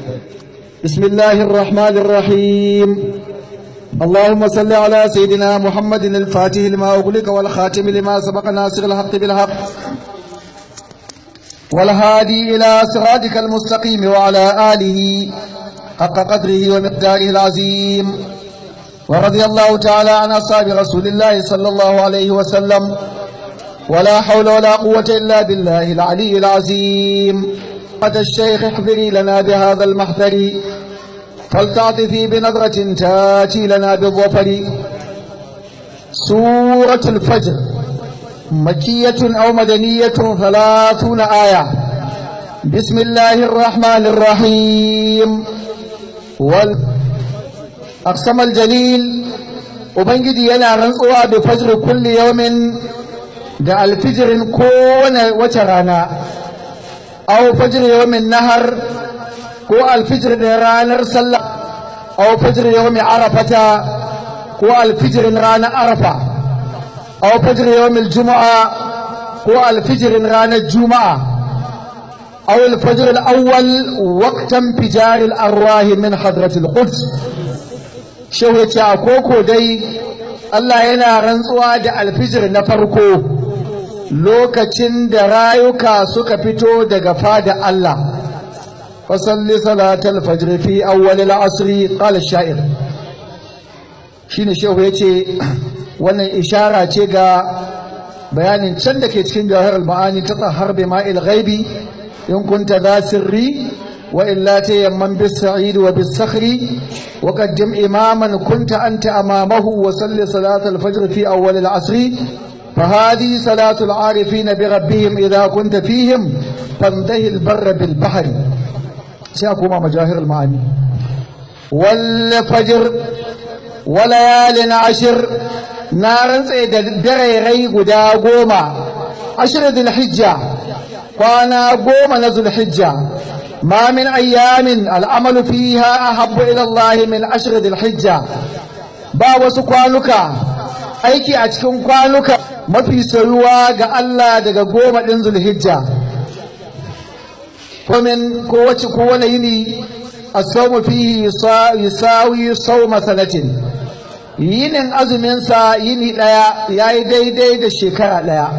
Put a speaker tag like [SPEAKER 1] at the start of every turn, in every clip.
[SPEAKER 1] بسم الله الرحمن الرحيم اللهم صل على سيدنا محمد الفاتح لما أغلق والخاتم لما سبق ناصر الحق بالحق والهادي إلى صراطك المستقيم وعلى آله حق قدره ومقداره العظيم ورضي الله تعالى عن أصحاب رسول الله صلى الله عليه وسلم ولا حول ولا قوة إلا بالله العلي العظيم قد الشيخ احضري لنا بهذا المحضر فلتعطفي بنظرة تاتي لنا بالظفر سورة الفجر مكية أو مدنية ثلاثون آية بسم الله الرحمن الرحيم والأقسم الجليل وبنجدي ينا رنسوا بفجر كل يوم da alfijirin kowane wace rana aw fajr yawmin nahar ko alfijir da ranar sallah aw fajr yawmi arafata ko alfijirin ranar arafa aw fajr yawmil juma'a ko alfijirin ranar juma'a aw alfajr al-awwal waqtan fijar al-arwah min hadrat al-quds shehu yace a koko dai Allah yana rantsuwa da alfijir na farko lokacin da rayuka suka fito daga fada Allah fasalli salatal fajr fi awwal al-asr qala shair shine shehu yace wannan ishara ce ga bayanin can da ke cikin jawahar al-ma'ani ta tsahar bi ma'il ghaibi in kunta za sirri wa illa tayamman bis sa'id wa bis sakhri wa qaddim imaman kunta anta amamahu wa salli salatal fajr fi awwal al-asr فهذه صلاة العارفين بربهم إذا كنت فيهم فانتهي البر بالبحر سيكون مجاهر المعاني والفجر وليال عشر نارا سيد دريري قدا قوما عشر ذي الحجة وانا قوما نزل الحجة ما من أيام العمل فيها أحب إلى الله من عشر ذي الحجة با سكوانك aiki a cikin kwanuka mafi soyuwa ga Allah daga goma ɗin zulhijja komin kowace kowane yini a saumu fihi yusawi sauma sanatin yinin azuminsa yini ɗaya ya yi daidai da shekara ɗaya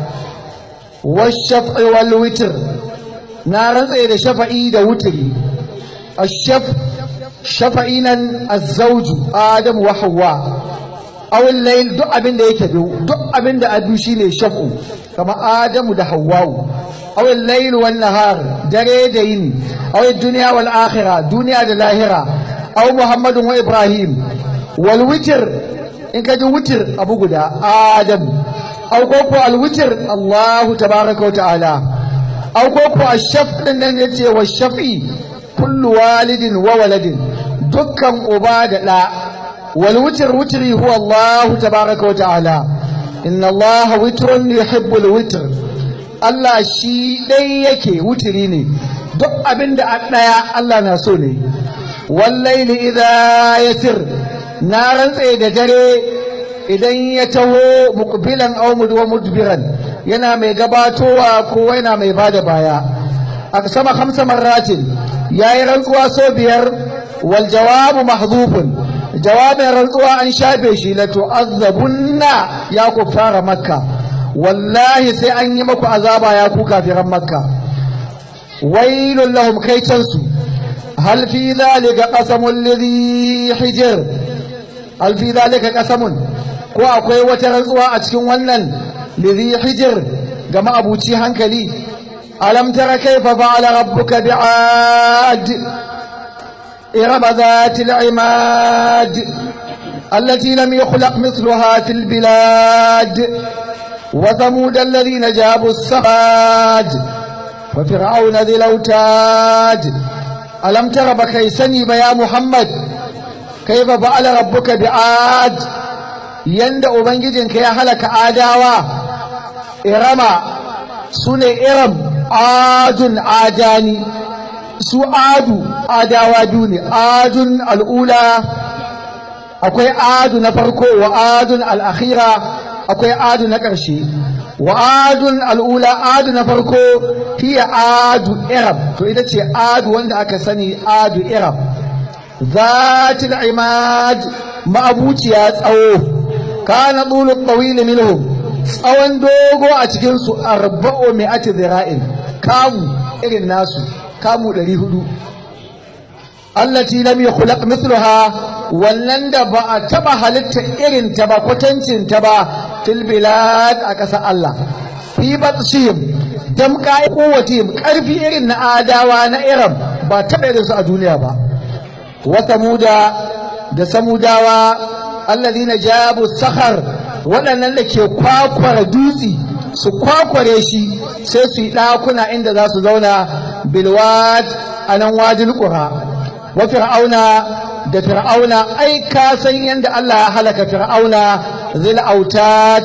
[SPEAKER 1] washafi wal witir na rantse da shafa'i da wutiri ashaf shafa'i nan azzauju adamu wa hawwa awil layl duk abin da yake biyu duk abin da abu shine shaf'u kama adamu da hawwa'u awil layl wan nahar dare da yin awil dunya wal akhirah duniya da lahira aw muhammadun wa ibrahim wal witr in kaji witr abu guda adam aw ko ko al witr allah tabaaraka wa ta'ala aw ko ko ash-shaf din nan yace wa shafi kullu walidin wa waladin dukkan uba da da والوتر وتري هو الله تبارك وتعالى إن الله وتر يحب الوتر Allah shi ɗai yake wutiri ne duk abin da ɗaya Allah na so ne wallaili idha yatir na rantse da dare idan ya taho muqbilan aw mudwa mudbiran yana mai gabatowa ko yana mai bada baya a sama hamsa marratin yayi rantsuwa so biyar wal jawabu mahdhufun jawabin rantsuwa an shafe shi la tu'azzabunna ya ku fara makka wallahi sai an yi maku azaba ya ku kafiran makka wailul lahum kaitansu hal fi dhalika qasamul ladhi hijr hal fi dhalika qasamun ko akwai wata rantsuwa a cikin wannan ladhi hijr ga ma'abuci hankali alam tara kaifa fa'ala rabbuka bi'ad إرم ذات العماد التي لم يخلق مثلها في البلاد وثمود الذين جابوا السفاد وفرعون ذي الأوتاد ألم تر بكيسني يا محمد كيف فعل ربك بعاد يندأ بنجدك يا هلك آداوا إرم سنة إرم عاد عاداني su adu adawa biyu ne adun al'ula akwai adu na farko wa adun al'akhira akwai adu na ƙarshe wa adun al'ula adu na farko hiya adu irab to ita ce adu wanda aka sani adu irab zatil imad ma'abuciya tsawo kana tulu tawil minhum tsawon dogo a cikin su arba'u mi'ati zira'in kamu irin nasu kamu 400 allati lam yukhlaq mithluha wannan da ba a taba halitta irin ta ba kwatancin ta ba fil bilad a ƙasar Allah fi batshim dam kai quwwatim karfi irin na adawa na iram ba taba irin su a duniya ba wa samuda da samudawa alladhina jabu sakhar waɗannan da ke kwakwara dutsi su kwakware shi sai su yi ɗakuna inda za su zauna bilwad a nan wajil ƙura wa fir'auna da fir'auna ai ka san yadda Allah ya halaka fir'auna zil autat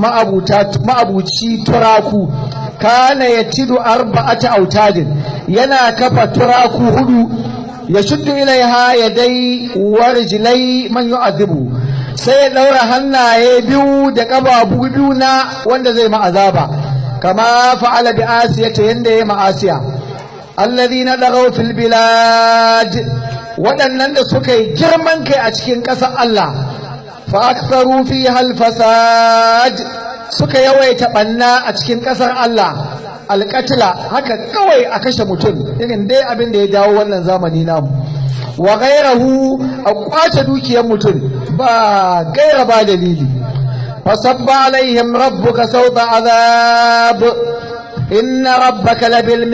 [SPEAKER 1] ma'abuci turaku kana yatidu arba'ata autadin yana kafa turaku hudu ya shuddu ilaiha yadai warjilai man yu'adhibu sai ya daura hannaye biyu da kababu biyu na wanda zai ma'azaba kama fa'ala bi asiyata yanda ya ma'asiya alladhina dagaw fil bilad waɗannan da suka yi girman kai a cikin ƙasar Allah fa aktharu fiha al fasad suka yawaita banna a cikin ƙasar Allah alƙatila haka kawai a kashe mutum irin dai abin da ya dawo wannan zamani namu wa gairahu a kwace dukiyar mutum ba gaira ba dalili fasabba alaihim rabbuka sauta azab inna rabbaka labil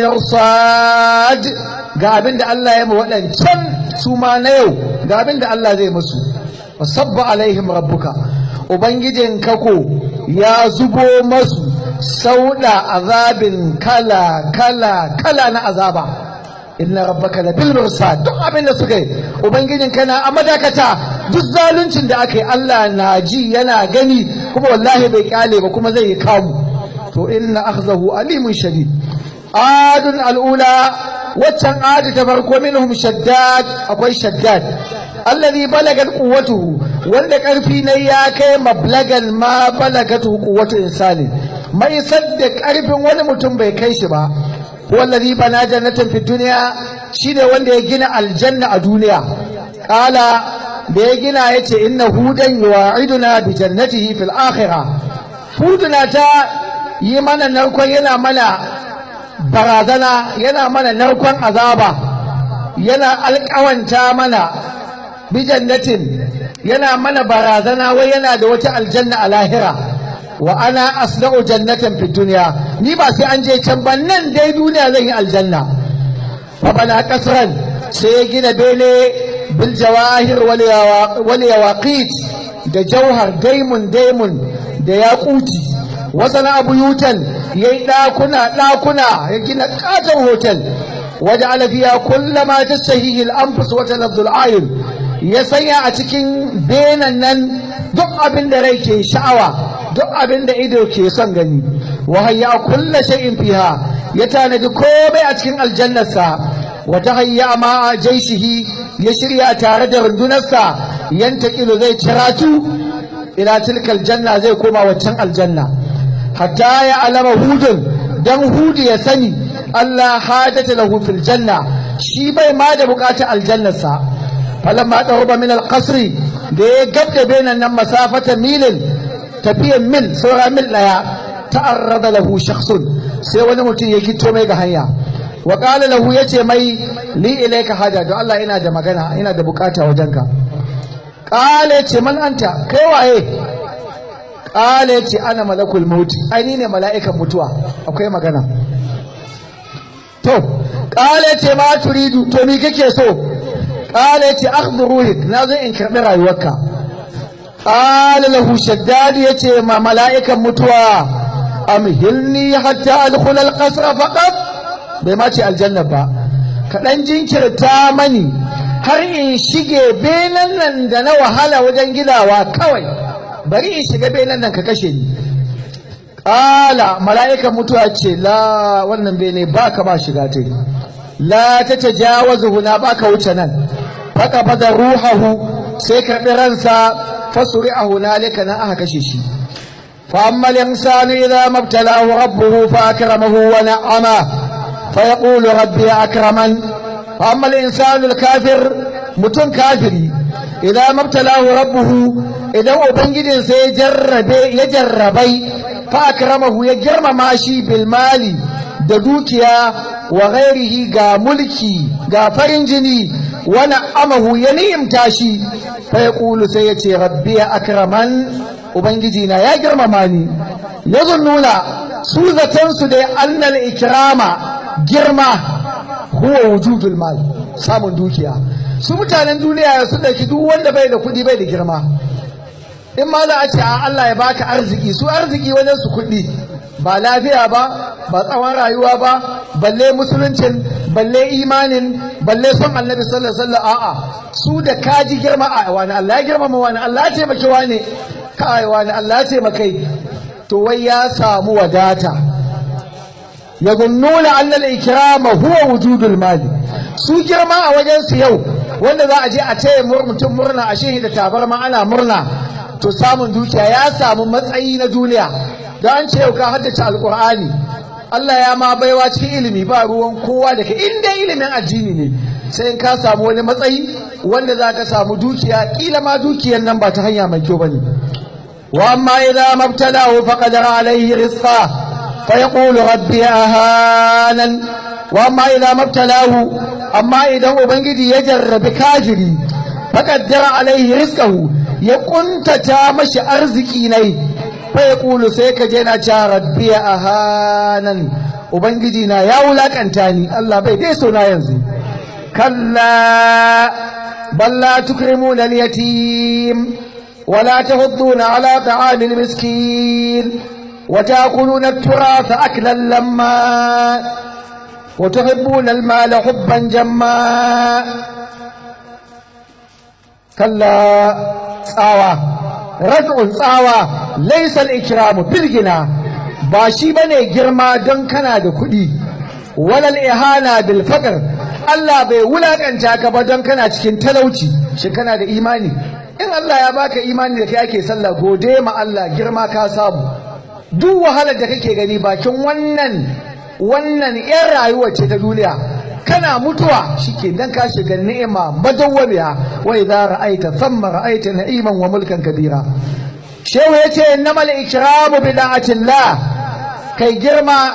[SPEAKER 1] mirsad ga abin da Allah ya ma waɗancan su ma na yau ga abin da Allah zai musu fasabba alaihim rabbuka ubangijin kako ya zubo masu sauda azabin kala kala kala na azaba inna rabbaka la bil mursad duk abin da suka yi ubangijin kana a madakata duk zaluncin da aka yi Allah na ji yana gani kuma wallahi bai kyale ba kuma zai yi kamu to inna akhzahu alimun shadid adun al'ula waccan adi ta farko minhum shaddad akwai shaddad alladhi balagat quwwatuhu wanda karfi ne ya kai mablagan ma balagatu quwwatu insani mai sadda karfin wani mutum bai kai shi ba wallazi bana jannatin fi duniya shine wanda ya gina aljanna a duniya kala da ya gina yace inna hudan yu'iduna bi jannatihi fil akhirah huduna ta yi mana narkon yana mana barazana yana mana narkon azaba yana alƙawanta mana bi jannatin yana mana barazana wai yana da wata aljanna a lahira wa ana asna'u jannatan fi dunya ni ba sai an je can ba nan dai duniya zan yi aljanna fa bana kasran sai ya gina bele bil jawahir wal yawaqit da jauhar daimun daimun da yaquti wasana abuyutan yayi dakuna dakuna ya gina katon hotel waja'ala fiha kullama tasahihi al-anfus wa talazzu al-ayun ya sanya a cikin benan nan duk abin da rai ke sha'awa duk abin da ido ke son gani wa hayya kulla shay'in fiha ya tanadi komai a cikin aljannarsa wa tahayya ma jaishihi ya shirya tare da rundunarsa yantaqilu zai ciratu ila tilkal janna zai koma waccan aljanna hatta ya alama hudun dan hudu ya sani Allah hadata lahu fil janna shi bai ma da bukatar aljannarsa falamma daruba min alqasri da ya gabda benan nan masafata milin tafiyan mil saura mil daya ta'arrada lahu shakhsun sai wani mutum ya gito mai ga hanya wa qala lahu yace mai li ilayka hada don Allah ina da magana ina da bukata wajenka qala yace man anta kai waye qala yace ana malakul maut ai ni ne mala'ikan mutuwa akwai magana to qala yace ma turidu to me kake so qala yace akhdhu ruhik na zo in karbi rayuwarka qala lahu shaddad yace ma mala'ikan mutuwa amhilni hatta adkhula alqasr faqat bai ma ce aljanna ba kaɗan jinkirta mani har in shige benan nan da na wahala wajen gidawa kawai bari in shiga benan nan ka kashe ni ƙala mala'ikan mutuwa ce la wannan bene ba ka ba shiga ta la ta ta jawazu huna ba ka wuce nan faka fada ruhahu sai karɓi ransa fasuri a hunalika na aka kashe shi فأما الإنسان إذا ما ابتلاه ربه فأكرمه ونعمه فيقول ربي أكرمن فأما الإنسان الكافر متن كافري إذا ما ابتلاه ربه إذا أبنجد سيجرب يجربي فأكرمه يجرم ماشي بالمال دوكيا وغيره غا ملكي غا فرنجني ونعمه ينيم تاشي فيقول سيتي ربي أكرمن Ubangiji na ya girmama ni, ya nuna su zatensu dai annal ikirama girma huwa wujudul mal samun dukiya. Su mutanen duniya su ɗauki duk wanda bai da kuɗi bai da girma. In ma za a ce a Allah ya baka arziki, su arziki wajen su kuɗi ba lafiya ba, ba tsawon rayuwa ba, balle musuluncin, balle imanin, balle son annabi sallallahu alaihi wasallam a'a su da kaji girma a wani Allah ya girmama wani Allah ya taimaki wani kaiwa ne Allah ce makai to wai ya samu wadata ya gunnuna annal ikrama huwa wujudul mali su girma a wajen su yau wanda za a je a taya mutum murna a shehi da tabarma ana murna to samun dukiya ya samu matsayi na duniya da an ce yau ka haddace alqur'ani Allah ya ma baiwa cikin ilimi ba ruwan kowa da ka inda ilimin addini ne sai in ka samu wani matsayi wanda za ka samu dukiya kila ma dukiyar nan ba ta hanya mai kyau bane وأما إذا ما ابتلاه فقدر عليه رزقه فيقول ربي أهانا وأما إذا ما ابتلاه أما إذا أبنجدي يجرب كاجري فقدر عليه رزقه يكنت تامش أرزكي ني فيقول سيك جينا ربي أهانا أبنجدي نا يا ولك أنتاني الله بي ديسونا ينزي كلا بل لا تكرمون اليتيم ولا تهضون على طعام المسكين وتأكلون التراث أكلا لما وتحبون المال حبا جما كلا tsawa rad'un tsawa laysa al-ikramu bil gina ba shi bane girma don kana da kuɗi walal ihana bil faqr Allah bai wulakanta ka ba don kana cikin talauci shi kana da imani in Allah ya baka imani da kai ake sallah gode ma Allah girma ka samu duk wahalar da kake gani bakin wannan wannan yan rayuwar ce ta duniya kana mutuwa shike dan ka shiga ni'ima madawwamiya wa idza ra'aita thamma ra'aita na'iman wa mulkan kabira shehu yace innamal ikramu bi da'atillah kai girma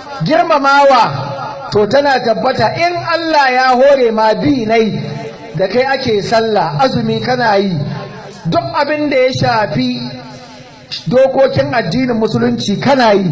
[SPEAKER 1] girmamawa to tana tabbata in Allah ya hore ma bi nai da kai ake sallah azumi kana yi duk abin da ya shafi dokokin addinin musulunci kana yi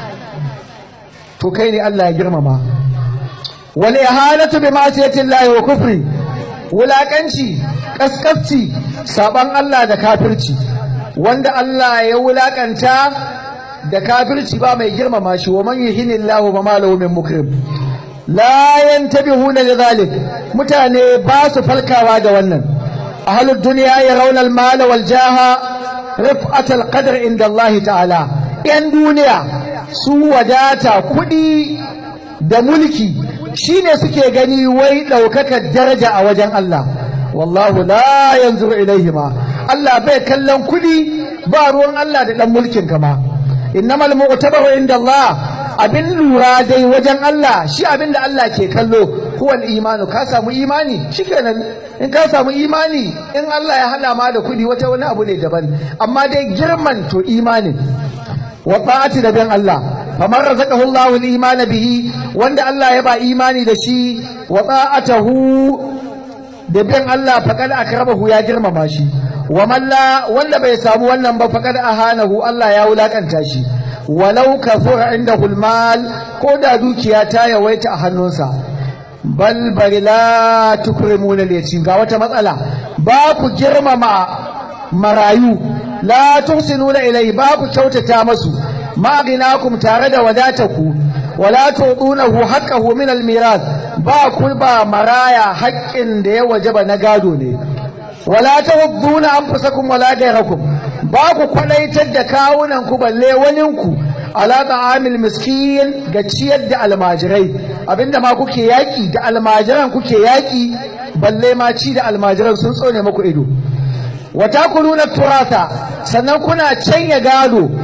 [SPEAKER 1] to kai ne Allah ya girmama wal ihanatu bi ma'siyatillahi wa kufri wulakanci kaskasci saban Allah da kafirci wanda Allah ya wulakanta da kafirci ba mai girmama shi wa man yuhinillahu ba ma lahu min mukrim la yantabihuna lidhalik mutane ba su falkawa da wannan ahlud dunya yarawna al-mal wal jaha rif'at al-qadr inda Allah ta'ala yan duniya su wadata kudi da mulki shine suke gani wai daukakar daraja a wajen Allah wallahu la yanzuru ilaihima Allah bai kallon kudi ba ruwan Allah da dan mulkin kama innamal mu'tabaru inda Allah abin lura dai wajen Allah shi abin da Allah ke kallo huwal imanu ka samu imani shikenan in ka samu imani in Allah ya hada ma da kudi wata wani abu ne daban amma dai girman to imani wa ta'ati da bin Allah faman razaqahu Allahu al-iman bihi wanda Allah ya ba imani da shi wa ta'atahu da bin Allah faqad akramahu ya girmama shi wa man la wanda bai samu wannan ba faqad ahanahu Allah ya wulakanta shi walau kafura indahu al-mal ko da dukiya ta yawaita a hannunsa bal bari la tukrimuna al-yatim ga wata matsala ba ku girmama marayu la tuhsinuna ilai ba ku kyautata masu ma ginakum tare da wadataku wala tudunahu haqqahu min al-miras ba ku ba maraya haƙƙin da ya wajaba na gado ne wala tawadduna anfusakum wala ghayrakum ba ku kwadaitar da kawunan ku balle wanin ku ala ta'amil miskin ga ciyar da almajirai abinda ma kuke yaki da almajiran kuke yaki balle ma ci da almajiran sun tsone muku ido wa takuluna turasa sannan kuna canya gado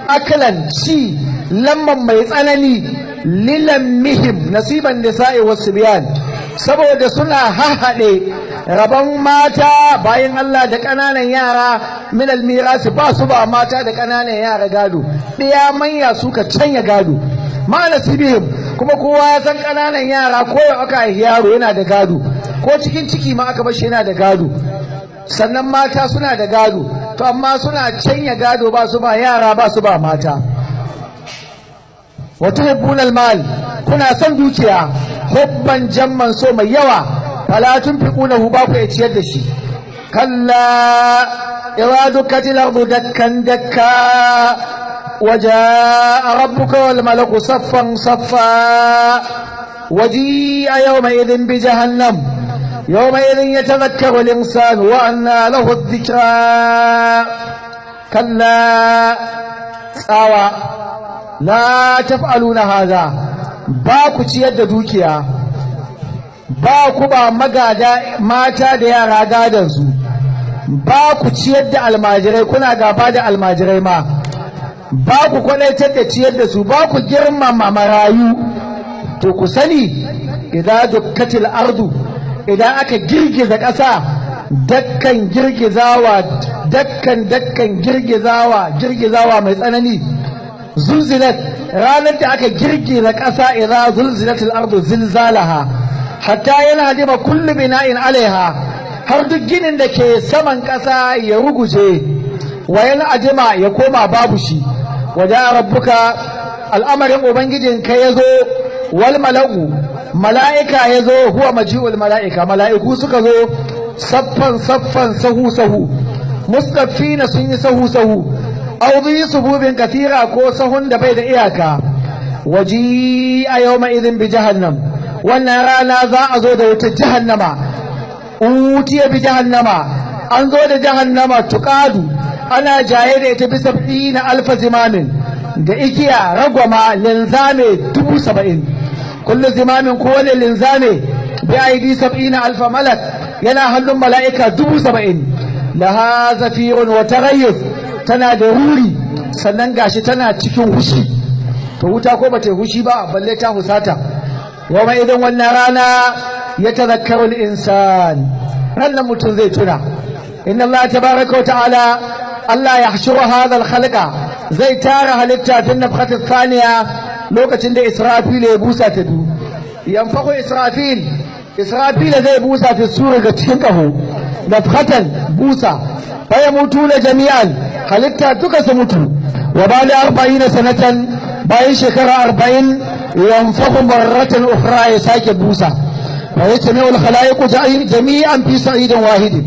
[SPEAKER 1] akalan ci lamman mai tsanani lilan mihim nasiban nisa'i wasu biyan saboda suna hahaɗe rabon mata bayan Allah da ƙananan yara min almirasi ba su ba mata da ƙananan yara gado ɗaya manya suka canya gado ma nasibihim kuma kowa ya san ƙananan yara ko ya aka haifi yaro yana da gado ko cikin ciki ma aka bashi yana da gado sannan mata suna da gado to amma suna canya gado ba su ba yara ba su ba mata wata hibbunal mal kuna son dukiya hubban jamman so mai yawa fala tunfiqunahu ba ku ciyar da shi kalla idza dukkatil ardu dakkan dakka وجاء ربك والملك صفا صفا وجيء يومئذ بجهنم يومئذ يتذكر الإنسان وأنى له الذكرى كلا ساوى لا تفعلون هذا باكو تيد دوكيا باكو با مغادا ماتا da yara gadansu ba ku ciyar da almajirai kuna gaba da almajirai ma ba ku kwadaitar da ciyar da su ba ku girmama marayu to ku sani idan dukkatil ardu idan aka girgiza ƙasa dakkan girgizawa dakkan dakkan girgizawa girgizawa mai tsanani zulzilat ranar da aka girgiza ƙasa idan zulzilatil ardu zilzalaha hatta yana dima kullu bina'in alaiha har duk ginin da ke saman ƙasa ya ruguje wa yana ajima ya koma babu shi waje rabbuka al'amarin ubangijinka ya zo wal mala'u mala'ika ya zo huwa maji'ul mala'ika mala'iku suka zo saffan saffan sahu sahu mustafina sun yi sahu sahu auzi sububin kafira ko sahun da bai da iyaka waji a yau idin bi jahannam wannan rana za a zo da wata jahannama utiya bi jahannama an zo da jahannama tuqadu ana jaye da ita bisa na alfa zimamin da igiya ragwama linzame dubu saba'in kullu zimamin kowane linzame bi aidi sab'ina alfa malak yana hannun mala'ika dubu saba'in laha zafirun wa taghayyuf tana da ruri sannan gashi tana cikin hushi to wuta ko bata hushi ba balle ta husata yawma idan wannan rana ya tazakkaru al-insan rannan mutum zai tuna inna Allah tabaraka wa ta'ala Allah ya hashuru hadha al-khalqa zai tara halitta tun nafkhat thaniya lokacin da Israfil ya busa ta du yanfaku Israfil Israfil zai busa ta sura ga cikin kaho nafkhatan busa fa na jami'an halitta duka su mutu wa bali 40 sanatan bayan shekara 40 yanfaku marratan ukhra ya sake busa wa yatami'u al-khalaiqu jami'an fi sa'idin wahidin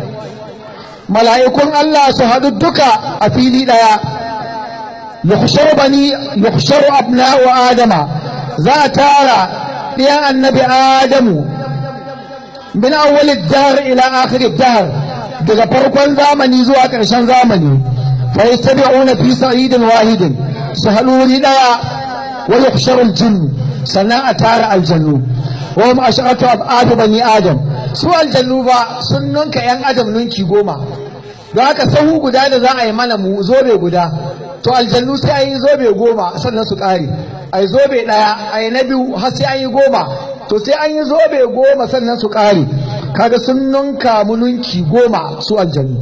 [SPEAKER 1] mala'ikun Allah su haɗu duka a fili ɗaya yukhsharu bani yukhsharu abna'u adama za a tara ɗiyan annabi adamu min awwalid dahr ila akhirid dahr daga farkon zamani zuwa ƙarshen zamani fa yastabi'una fi sa'idin wahidin su haɗu wuri ɗaya wa yukhsharu al-jinn sannan a tara aljannu wa hum ash'atu ab'ad bani adam su aljannu ba sun nunka yan adam nunki goma don haka sahu guda da za a yi mana mu zobe guda to aljannu sai an yi zobe goma sannan su ƙare a yi zobe ɗaya a yi na biyu har sai an yi goma to sai an yi zobe goma sannan su ƙare kaga sun nunka mu nunki goma su aljannu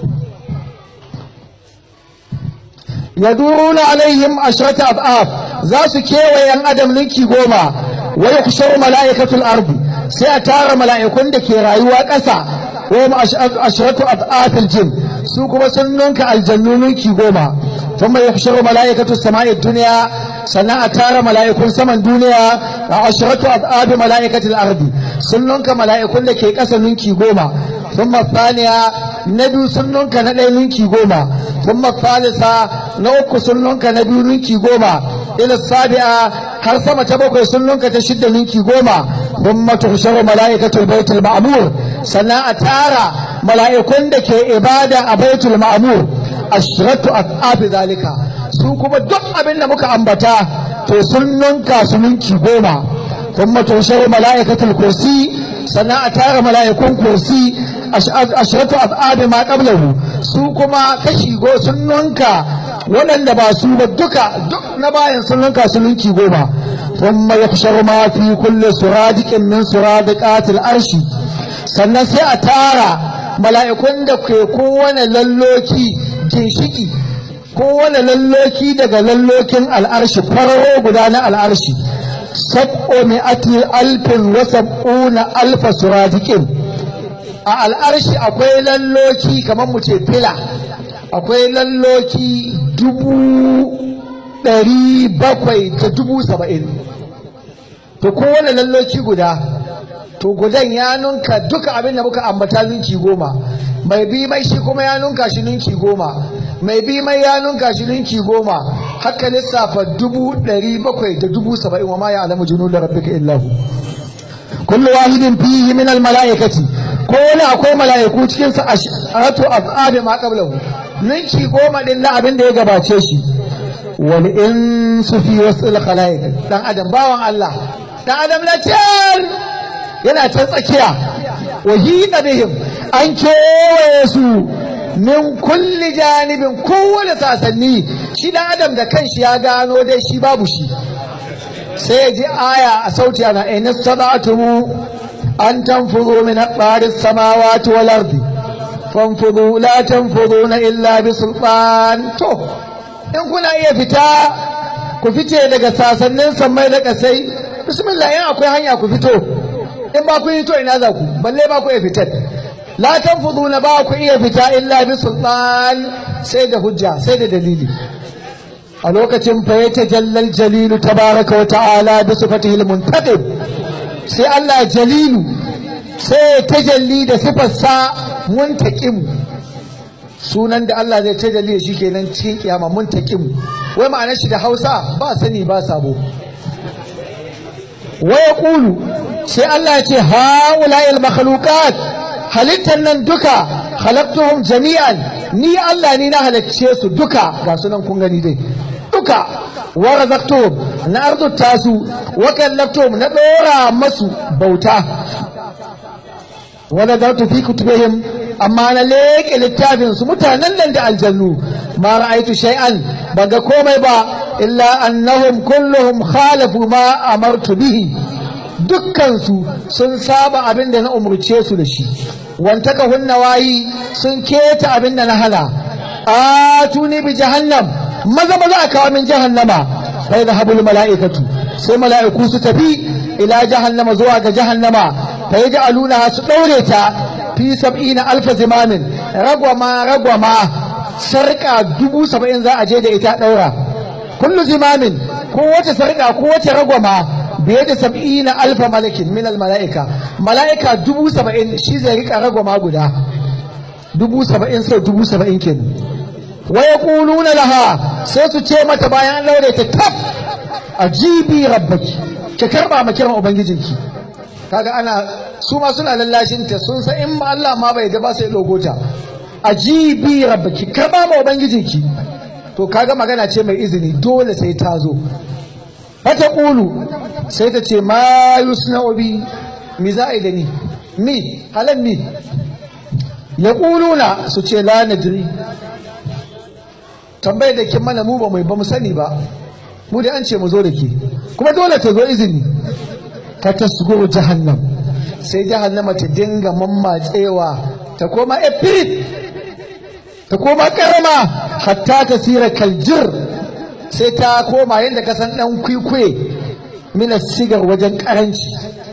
[SPEAKER 1] yaduruna alaihim ashrata ab'ab za su kewaye yan adam nunki goma wa yakhsharu mala'ikatul ardi sai a tara mala'ikun da ke rayuwa ƙasa wa ashratu ab'atil jin su kuma sun nunka aljannu nunki goma thumma yakhsharu mala'ikatu samai dunya sannan a tara mala'ikun saman duniya a ashratu ab'ab mala'ikatil ardi sun nunka mala'ikun da ke ƙasa nunki goma thumma thaniya na biyu sun nunka na ɗaya nunki goma thumma thalitha na uku sun nunka na biyu nunki goma ila sabi'a har sama ta bakwai sun nunka ta shidda ninki goma thumma tuhsharu mala'ikatul baitul ma'mur sannan a tara mala'ikun da ke ibada a baitul ma'mur ashratu asabi zalika su kuma duk abin da muka ambata to sun nunka su ninki goma thumma tuhsharu mala'ikatul kursi sannan a tara mala'ikun kursi ashratu asabi ma qablahu su kuma kashi go sun nunka waɗanda ba su ba duka duk na bayan sun ninka su ninki goma thumma yahsharu ma fi kulli suradiqin min suradiqatil arshi sannan sai a tara mala'ikun da ke kowane lalloki ginshiki kowane lalloki daga lallokin al'arshi fararo guda na al'arshi sab'o mi'ati alfin wa sab'una alfa suradiqin a al'arshi akwai lalloki kamar mu ce fila akwai lalloki dubu ɗari bakwai da dubu saba'in to kowane lalloki guda to gudan ya nunka duka abin da muka ambata ninki goma mai bi mai shi kuma ya nunka shi ninki goma mai bi mai ya nunka shi ninki goma haka lissafa dubu ɗari bakwai da dubu saba'in wa ma ya alamu junu da rabbika illahu kullu wahidin fihi min almalaikati ko wani akwai malaiku cikin sa ashatu azabi ma qablahu ninki goma din na abin da ya gabace shi wal insu fi wasil khalaiq dan adam bawan Allah dan adam na can yana can tsakiya wa hina bihim an kewaye su min kulli janibin kowane sasanni shi dan adam da kanshi ya gano dai shi babu shi sai ya ji aya a sauti ana in istata'tum an tanfudu min aqdari samawati wal ardi fanfudu la tanfuduna illa bi sultan to in kuna iya fita ku fice daga sasannin sammai da kasai bismillah in akwai hanya ku fito in ba ku yi to ina za ku balle ba ku iya fitar la tanfuduna ba ku iya fita illa bi sultan sai da hujja sai da dalili a lokacin fa ya tajallal jalilu tabaraka wa ta'ala bi sifatihi al-muntaqib sai Allah jalilu sai ya tajalli da sifarsa muntaqim sunan da Allah zai tajalli shi kenan cikin kiyama muntaqim wai ma'anar shi da Hausa ba sani ba sabo wa yaqulu sai Allah ya ce haula'il makhluqat halittan nan duka khalaqtuhum jami'an ni Allah ni na halacce su duka ga sunan kun gani dai duka wa razaqtuhum na arzuta su wa kallaftuhum na dora masu bauta wa nadartu fi kutubihim amma na leke littafin su mutanen nan da aljannu ma ra'aitu shay'an baga komai ba illa annahum kulluhum khalafu ma amartu bihi dukkansu sun saba abin da na umurce su da shi wantaka hunna wayi sun keta abin da na hana atuni bi jahannam maza maza a kawo min jahannama sai da habul mala'ikatu sai mala'iku su tafi ila jahannama zuwa ga jahannama fa yaj'aluna su daure ta fi sab'ina alfa zimamin ragwama ragwama sarka dubu saba'in za a je da ita daura kullu zimamin ko wace sarka ko wace ragwama biye da sab'ina alfa malakin min mala'ika mala'ika dubu saba'in shi zai rika ragwama guda dubu saba'in sau dubu saba'in kenan wa yaquluna laha sai su ce mata bayan an laure ta tab ajibi rabbaki ki karba ma kiran ubangijinki kaga ana su ma suna lallashin ta sun san in Allah ma bai da ba sai dogo ta ajibi rabbaki karba ma ubangijinki to kaga magana ce mai izini dole sai ta zo fata ƙulu sai ta ce ma yusna obi mi za a yi da ni mi halan mi ya ƙuluna su ce la nadri tambayar da kin mana mu ba mai ba mu sani ba mu da an ce mu zo da ke kuma dole ta zo izini ta tasgo jahannam sai jahannama ta dinga mammatsewa ta koma epirit ta koma karama hatta ta sira kaljir sai ta koma yadda ka san ɗan kwikwe mina sigar wajen ƙaranci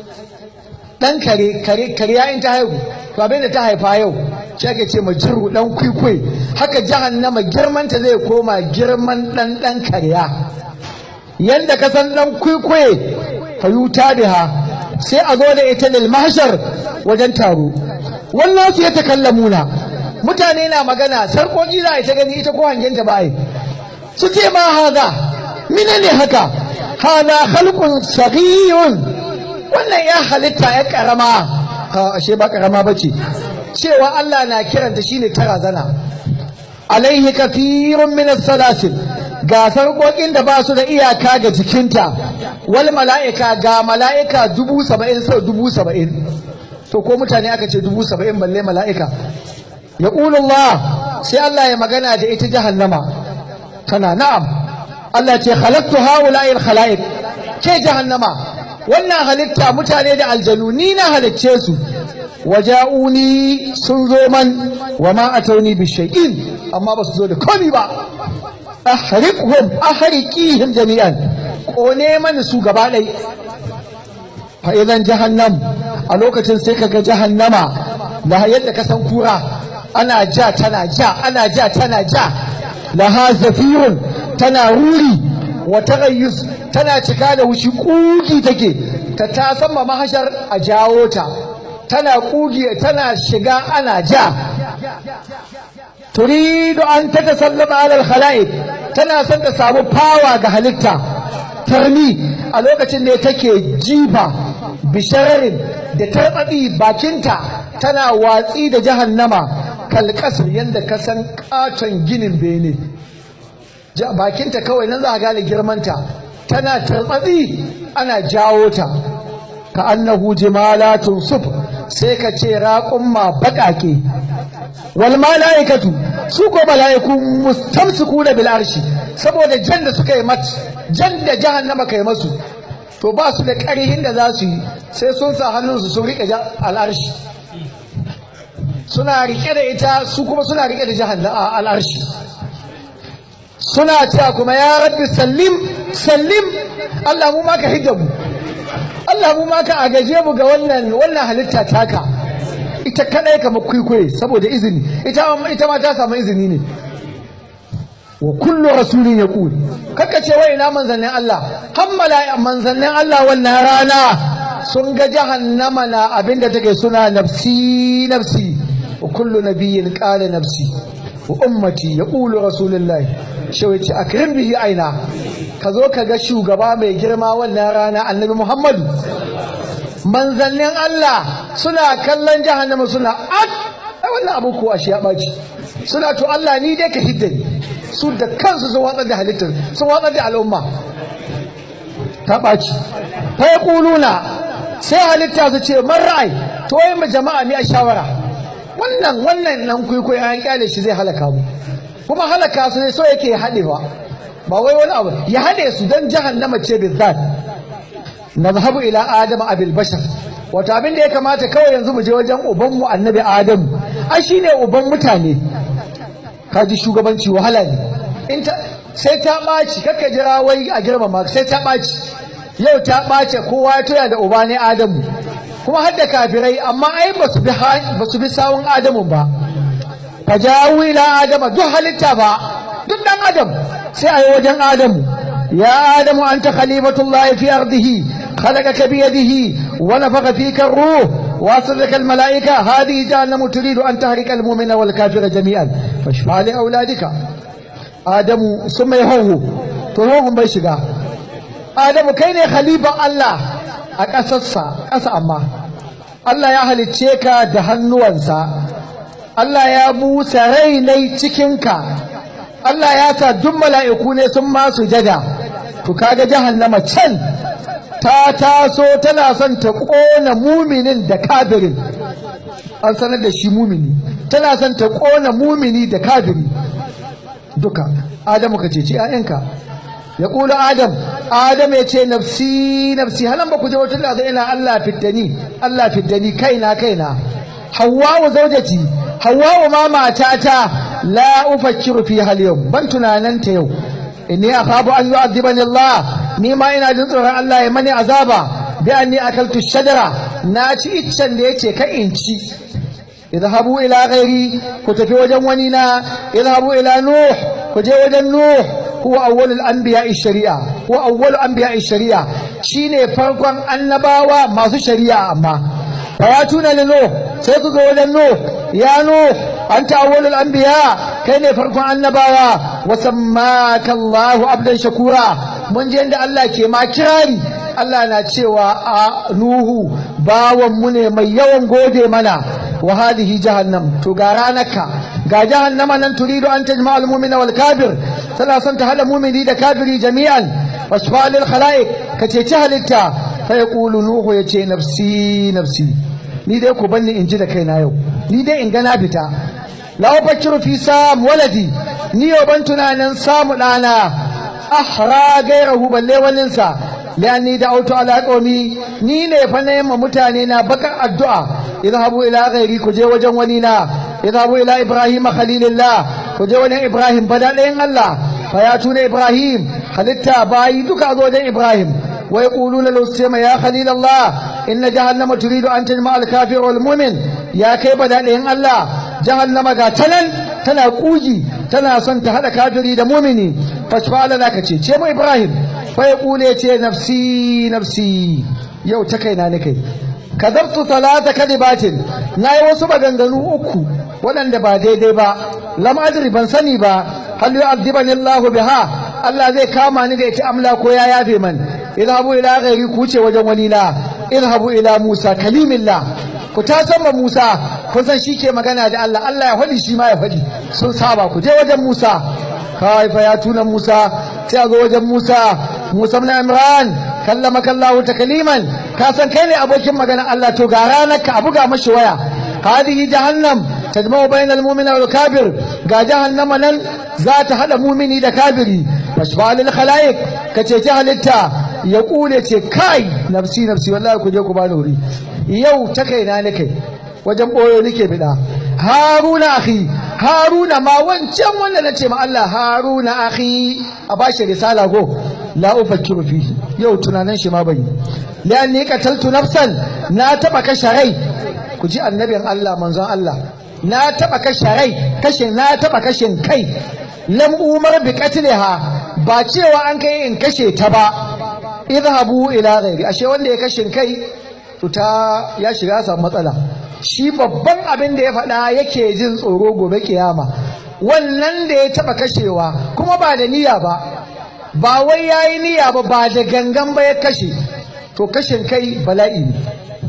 [SPEAKER 1] ɗan kare kare kare yayin ta haihu to abin da ta haifa yau shi ake ce ma jirgu ɗan kwikwe haka jahannama girman ta zai koma girman ɗan ɗan karya yadda ka san ɗan kwikwe fa yuta biha sai a zo da ita lil mahshar wajen taro wannan su ya takallamuna mutane na magana sarkoki za a ta gani ita ko hangenta ba ai su ce ma haza mina ne haka hana halkun sagiyun wannan ya halitta ya karama ashe ba karama ba ce cewa Allah na kiranta shine tara zana alaihi kafirun min salasil ga sarƙoƙin da ba su da iyaka ga jikinta wal mala'ika ga mala'ika dubu saba'in sau dubu saba'in to ko mutane aka ce dubu saba'in balle mala'ika ya Allah sai Allah ya magana da ita jahannama tana na'am Allah ce khalaqtu haula'i al-khalaiq ke jahannama wannan halitta mutane da aljanu ni na halicce su waja'uni sun zo man wa ma atauni bi shay'in amma ba su zo da komai ba ahriqhum ahriqihim jami'an kone mani su gaba ɗai fa idan jahannam a lokacin sai kaga jahannama da yadda ka san kura ana ja tana ja ana ja tana ja laha zafirun tana ruri wa taghayyus tana cika da wushi kugi take ta ta sama mahashar a jawo ta tana kugi tana shiga ana ja turidu an tatasallama ala al-khalaiq tana son ta samu fawa ga halitta tarmi a lokacin ne take jifa bishararin da tarbaɗi bakinta tana watsi da jahannama kalkasar yadda ka san katon ginin bene bakinta kawai nan za a gane girmanta tana tarbaɗi ana jawo ta ka annahu jimalatun suf sai ka ce raƙumma baƙaƙe wal mala'ikatu su ko mala'iku mustamsiku da bil arshi saboda jan da suka yi mat jan da jahannama kai masu to ba su da ƙarihin da za su yi sai sun sa hannunsu sun riƙe al'arshi suna riƙe da ita su kuma suna riƙe da jahannama al'arshi suna cewa kuma ya rabbi sallim sallim Allah mu maka hidda mu Allah mu maka agaje mu ga wannan wannan halitta taka ita kadai kamar kwaikwaye saboda izini ita ita ma ta samu izini ne wa kullu rasulin yaqul kaka ce wai ina manzannin Allah hammala manzannin Allah wannan rana sun ga jahannama na abinda take suna nafsi nafsi wa kullu nabiyyin qala nafsi wa ummati yaqulu rasulullahi shawai ce akrim bihi aina ka zo ka ga shugaba mai girma wannan rana annabi Muhammadu manzannin Allah suna kallon jahannama suna at wannan abu ko ashe ya baci suna to Allah ni dai ka hidda ni su da kansu sun watsar da halittar sun watsar da al'umma ta ɓaci fa ya ƙuluna sai halitta su ce man ra'ai to yi jama'a ni a shawara wannan wannan nan kwaikwayo an kyale shi zai halaka mu kuma halaka su ne so yake haɗewa ba wai wani abu ya haɗe su don jahannama ce bizzat nazhabu ila adama abil bashar wato abin da ya kamata kawai yanzu mu je wajen ubanmu annabi adamu ai shine uban mutane kaji shugabanci wahala ne in ta sai ta ɓaci kakka jira wai a girmama sai ta ɓaci yau ta ɓace kowa ya toya da uba ne adamu kuma har da kafirai amma ai ba su bi ba su bi sawun adamu ba fajawu ila adama duk halitta ba duk dan adam sai a yi wajen adamu ya adamu anta khalifatullahi fi ardihi خلقك بيده ونفخ فيك الروح واصلك الملائكة هذه جهنم تريد أن تهلك المؤمن والكافر جميعا فاشفع لأولادك آدم ثم يهوه تهوهم بيشقا آدم كين خليفة الله أكسسا أسا أما الله يا أهل التشيكا دهنوانسا Allah ya busa rai nai cikinka Allah ya sa duk mala'iku ne sun ma sujada to kaga jahannama can ta taso tana son ta ƙona muminin da kafirin an sanar da shi mumini tana son ta ƙona mumini da kafiri duka adamu ka ceci ‘ya'yanka ya ƙula adam adam ya ce nafsi nafsi halan ba ku je wata da ina Allah fiddani Allah fiddani kaina kaina hawwa zaujati hawwa ma matata la ufakkiru fi hal yau ban tunananta yau inni akhabu an yu'adhibani Allah ni ma ina jin tsoron Allah ya mani azaba bi anni akaltu shajara na ci iccen da yace ka in ci idhabu ila ghairi ku tafi wajen wani na idhabu ila nuh ku je wajen nuh huwa awwalul anbiya'i shari'a huwa awwalu anbiya'i shari'a shine farkon annabawa masu shari'a amma fayatuna li nuh sai ku ga wajen nuh ya nuh anta awwalul anbiya kai ne farkon annabawa wa sammaka Allahu abdan shakura mun je inda Allah ke ma kirari Allah na cewa a Nuhu bawan mu ne mai yawan gode mana wa hadihi jahannam to ga ranaka ga jahannama nan turidu an tajma al mu'mina wal kafir tana son ta hada mu'mini da kafiri jami'an washfa lil khalaiq ka ceci halitta fa yaqulu nuhu yace nafsi nafsi ni dai ku banni in ji da kaina yau ni dai in ga na fita la ufakkiru fi sam waladi ni yau ban tunanin samu ɗana ahra gairahu balle waninsa lani da auto ala qaumi ni ne fa na yamma mutane na bakar addu'a idhabu ila ghairi ku je wajen wani na idhabu ila ibrahim khalilillah ku je wajen ibrahim bada ɗayan Allah fa ya tuna ibrahim halitta bayi duka zo wajen ibrahim wa yaquluna law sama ya khalilullah inna jahannama turidu an tajma al kafir wal mu'min ya kai bada ɗayan Allah jahannama ga tanan tana kugi tana son ta hada kafiri da mu'mini fashfa lana ka ce ce mu ibrahim fa yaqulu ce nafsi nafsi yau ta kaina ne kai kadabtu talata kadibatin nayi wasu maganganu uku waɗanda ba daidai ba lam adri ban sani ba hal yu'adhibani Allah biha Allah zai kama ni da ita amla ko ya yafe man idhabu ila ghairi ku ce wajen wani na idhabu ila Musa kalimillah ku ta san Musa kun san shi ke magana da Allah Allah ya faɗi shi ma ya faɗi sun saba ku je wajen Musa kai fa ya tuna Musa sai a zo wajen Musa Musa ibn Imran kallamaka Allah takliman ka san kai ne abokin magana Allah to ga ranar ka abuga mashi waya hadihi jahannam tajma'u bainal mu'mini wal kafir ga jahannama nan za ta hada mumini da kafiri fashfa lil khalaiq ka cece halitta ya kule ce kai nafsi nafsi wallahi ku je ku bani wuri yau ta kaina ne kai wajen boyo nake bida haruna akhi haruna ma wancan wanda nace ma Allah haruna akhi a bashi risala go la ufakkiru fihi yau tunanin shi ma bai lianni qataltu nafsan na taba kashe rai ku ji annabin Allah manzon Allah na taba kashe rai kashe na taba kashin kai lam umar bi qatliha ba cewa an kai in kashe ta ba idhabu ila ghairi ashe wanda ya kashe kai to ta ya shiga samu matsala shi babban abin da ya faɗa yake jin tsoro gobe kiyama wannan da ya taba kashewa kuma ba da niyya ba ba wai yayi niyya ba ba da gangan ba ya kashe to kashin kai bala'i ne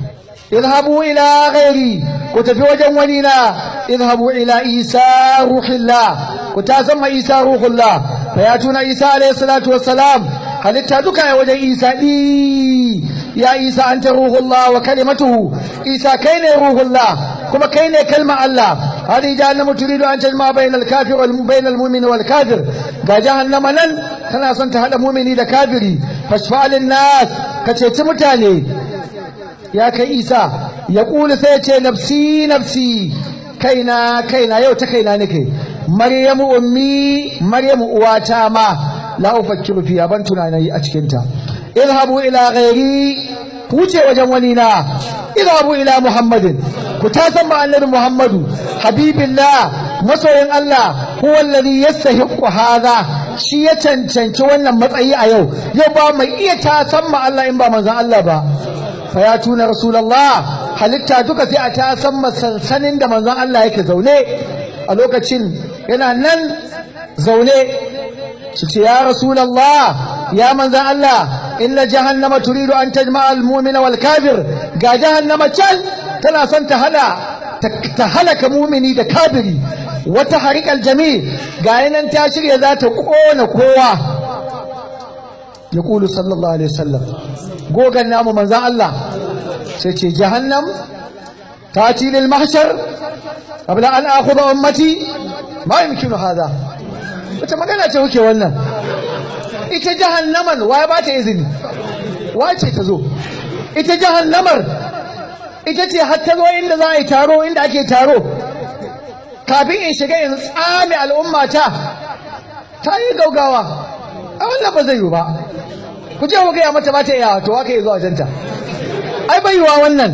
[SPEAKER 1] idhabu ila ghairi ku tafi wajen wani na idhabu ila isa ruhillah ku ta zama isa ruhullah fa ya tuna isa alayhi salatu wassalam halitta duka ya wajen isa di ya isa anta ruhullah wa kalimatuhu isa kai ne ruhullah kuma kai ne kalma Allah hadi jahannama turidu an tajma bainal kafir wal bainal mu'min wal kafir ga jahannama nan tana son ta hada mu'mini da kafiri fashfa lin nas ka ceci mutane ya kai isa ya ƙuli sai ce nafsi nafsi kaina kaina yau ta kaina nake maryamu ummi maryamu uwata ma la ufakkiru fiya ban tunani a cikin ta idhabu ila ghairi ku ce wajen wani na idhabu ila muhammadin ku ta san ma annabi muhammadu habibillah masoyin Allah huwa alladhi yastahiqu hadha shi ya cancanci wannan matsayi a yau yau ba mai iya ta san ma Allah in ba manzon Allah ba fa ya tuna rasulullah halitta duka sai a ta san sansanin da manzon Allah yake zaune a lokacin yana nan zaune su ce ya rasulullah ya manzon Allah inna jahannama turidu an tajma al-mu'mina wal kafir ga jahannama can tana son ta hada ta halaka mumini da kafiri wata harikal jami ga yanan ta shirya za ta kona kowa ya kulu sallallahu alaihi wasallam gogan namu manzan Allah sai ce jahannam ta lil mahshar qabla an akhudha ummati ma yumkinu hada wata magana ce kuke wannan ita jahannaman waye ba ta izini wace ta zo ita jahannamar ita ce har ta zo inda za a yi taro inda ake taro kafin in shiga in tsame al'ummata ta yi gaugawa a wannan ba zai yi ba ku je ku gaya mata ba ta iya to aka yi zuwa wajenta ai bai yiwa wannan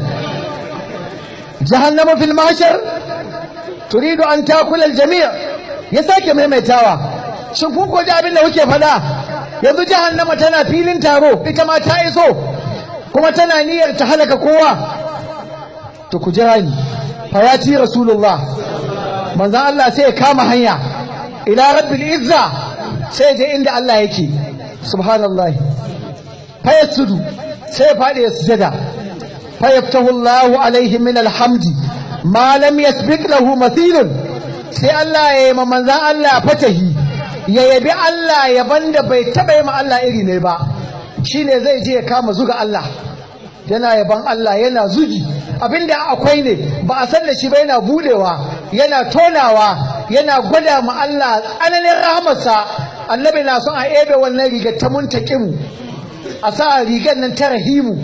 [SPEAKER 1] jahannama fil mahshar turidu an takula al-jami' ya sake maimaitawa shin kun ko ji abin da kuke faɗa yanzu jahannama tana filin taro ita ma ta iso kuma tana niyyar ta halaka kowa to ku jira ni fayati rasulullah manzon Allah sai ya kama hanya ila rabbil izza sai je inda Allah yake subhanallahi fayasudu sai ya fadi ya sujada fayaftahu Allah alaihi min alhamdi ma lam yasbiq lahu mathilun sai Allah ya yi ma manzon Allah fatahi ya yabi Allah yaban da bai taba yi ma Allah iri ne ba shine zai je ya kama zuga Allah yana yaban Allah yana zugi abinda akwai ne ba a san da shi ba yana budewa yana tonawa yana gwada ma Allah tsananin rahamarsa annabi na son a ebe wannan rigar ta muntakimu a sa rigar nan ta rahimu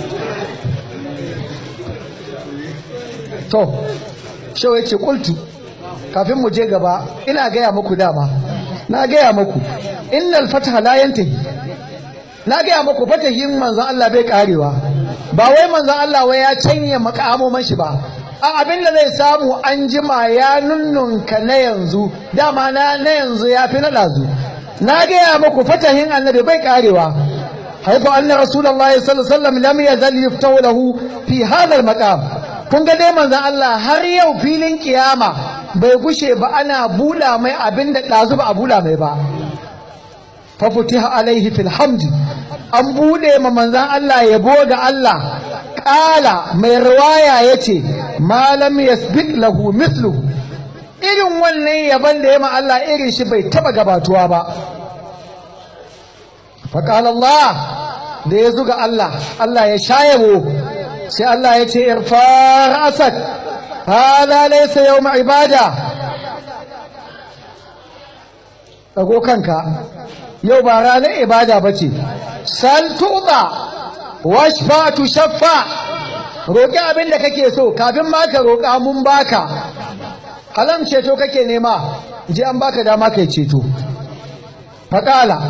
[SPEAKER 1] to shau ya ce kultu kafin mu je gaba ina gaya muku dama na gaya muku innal fataha la yantahi na gaya muku fatahin manzon Allah bai karewa ba wai manzon Allah wai ya canye makamoman shi ba a abin da zai samu an jima ya nunnunka na yanzu dama na na yanzu ya fi na ɗazu na gaya muku fatahin annabi bai karewa haifu anna rasulullahi sallallahu alaihi wasallam lam yazal yuftahu lahu fi hadha al-maqam kun ga dai manzon Allah har yau filin kiyama bai gushe ba ana bula mai abin da ɗazu ba a bula mai ba fa futiha alaihi fil hamdi an bude ma manzon Allah yabo ga Allah kala mai riwaya yace malam yasbiq lahu mithluhu irin wannan yaban da ya ma Allah irin shi bai taba gabatuwa ba faƙal Allah da ya zuga Allah Allah ya shayabo sai Allah ya ce irfar asad hada laysa yawm ibada dago kanka yau ba ranar ibada bace sal tuba washfa tu shaffa roki abin da kake so kafin ma ka roka mun baka halam ceto kake nema ji an baka dama kai ceto faƙala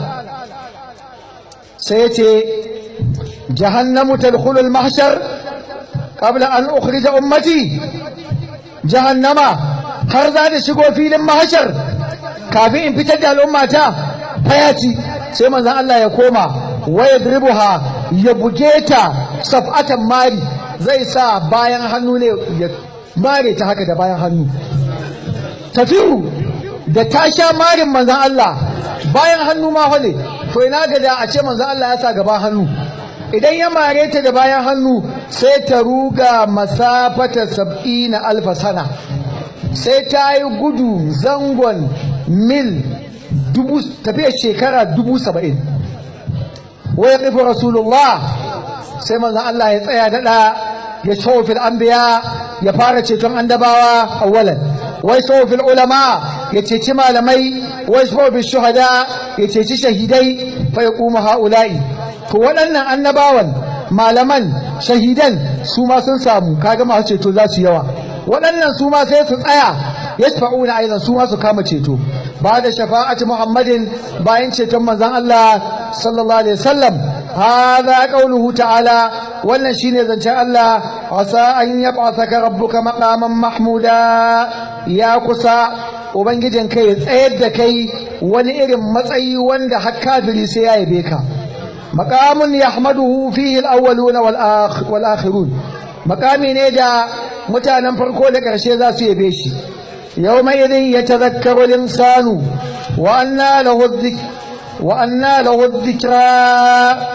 [SPEAKER 1] sai ce jahannamu tadkhulul mahshar qabla an ukhrija ummati jahannama har za ta shigo filin mahshar kafin in fitar da al'ummata fayaci sai manzon Allah ya koma wa yadribuha ya buge ta saf'atan mari zai sa bayan hannu ne ya mare ta haka da bayan hannu tafiru da ta sha marin manzan Allah bayan hannu ma hane to ina ga da a ce manzan Allah ya sa gaba hannu idan ya mare ta da bayan hannu sai ta ruga masafata sab'ina alfa sana sai ta yi gudu zangon mil dubu tafiyar shekara dubu saba'in waya ƙifi rasulullah sai manzan Allah ya tsaya daɗa ya shawo fil anbiya ya fara ceton andabawa awwalan wai shawo fil ulama ya ceci malamai wai shawo fil shuhada ya ceci shahidai fa ya kuma ha'ula'i to waɗannan annabawan malaman shahidan su ma sun samu kaga masu ceto za su yawa waɗannan su ma sai su tsaya yashfa'una aidan su ma su kama ceto ba da shafa'ati muhammadin bayan ceton manzon Allah sallallahu alaihi wasallam هذا قوله تعالى wannan shine zancen Allah asa an yab'athaka rabbuka maqaman mahmuda ya kusa ubangijin kai ya tsayar da kai wani irin matsayi wanda har kafiri sai ya yabe ka maqamun yahmaduhu fihi al-awwalun wal akhirun maqami ne da mutanen farko da karshe za su yabe shi yawma idin yatadhakkaru al-insanu wa anna lahu adh-dhikr wa anna lahu adh-dhikra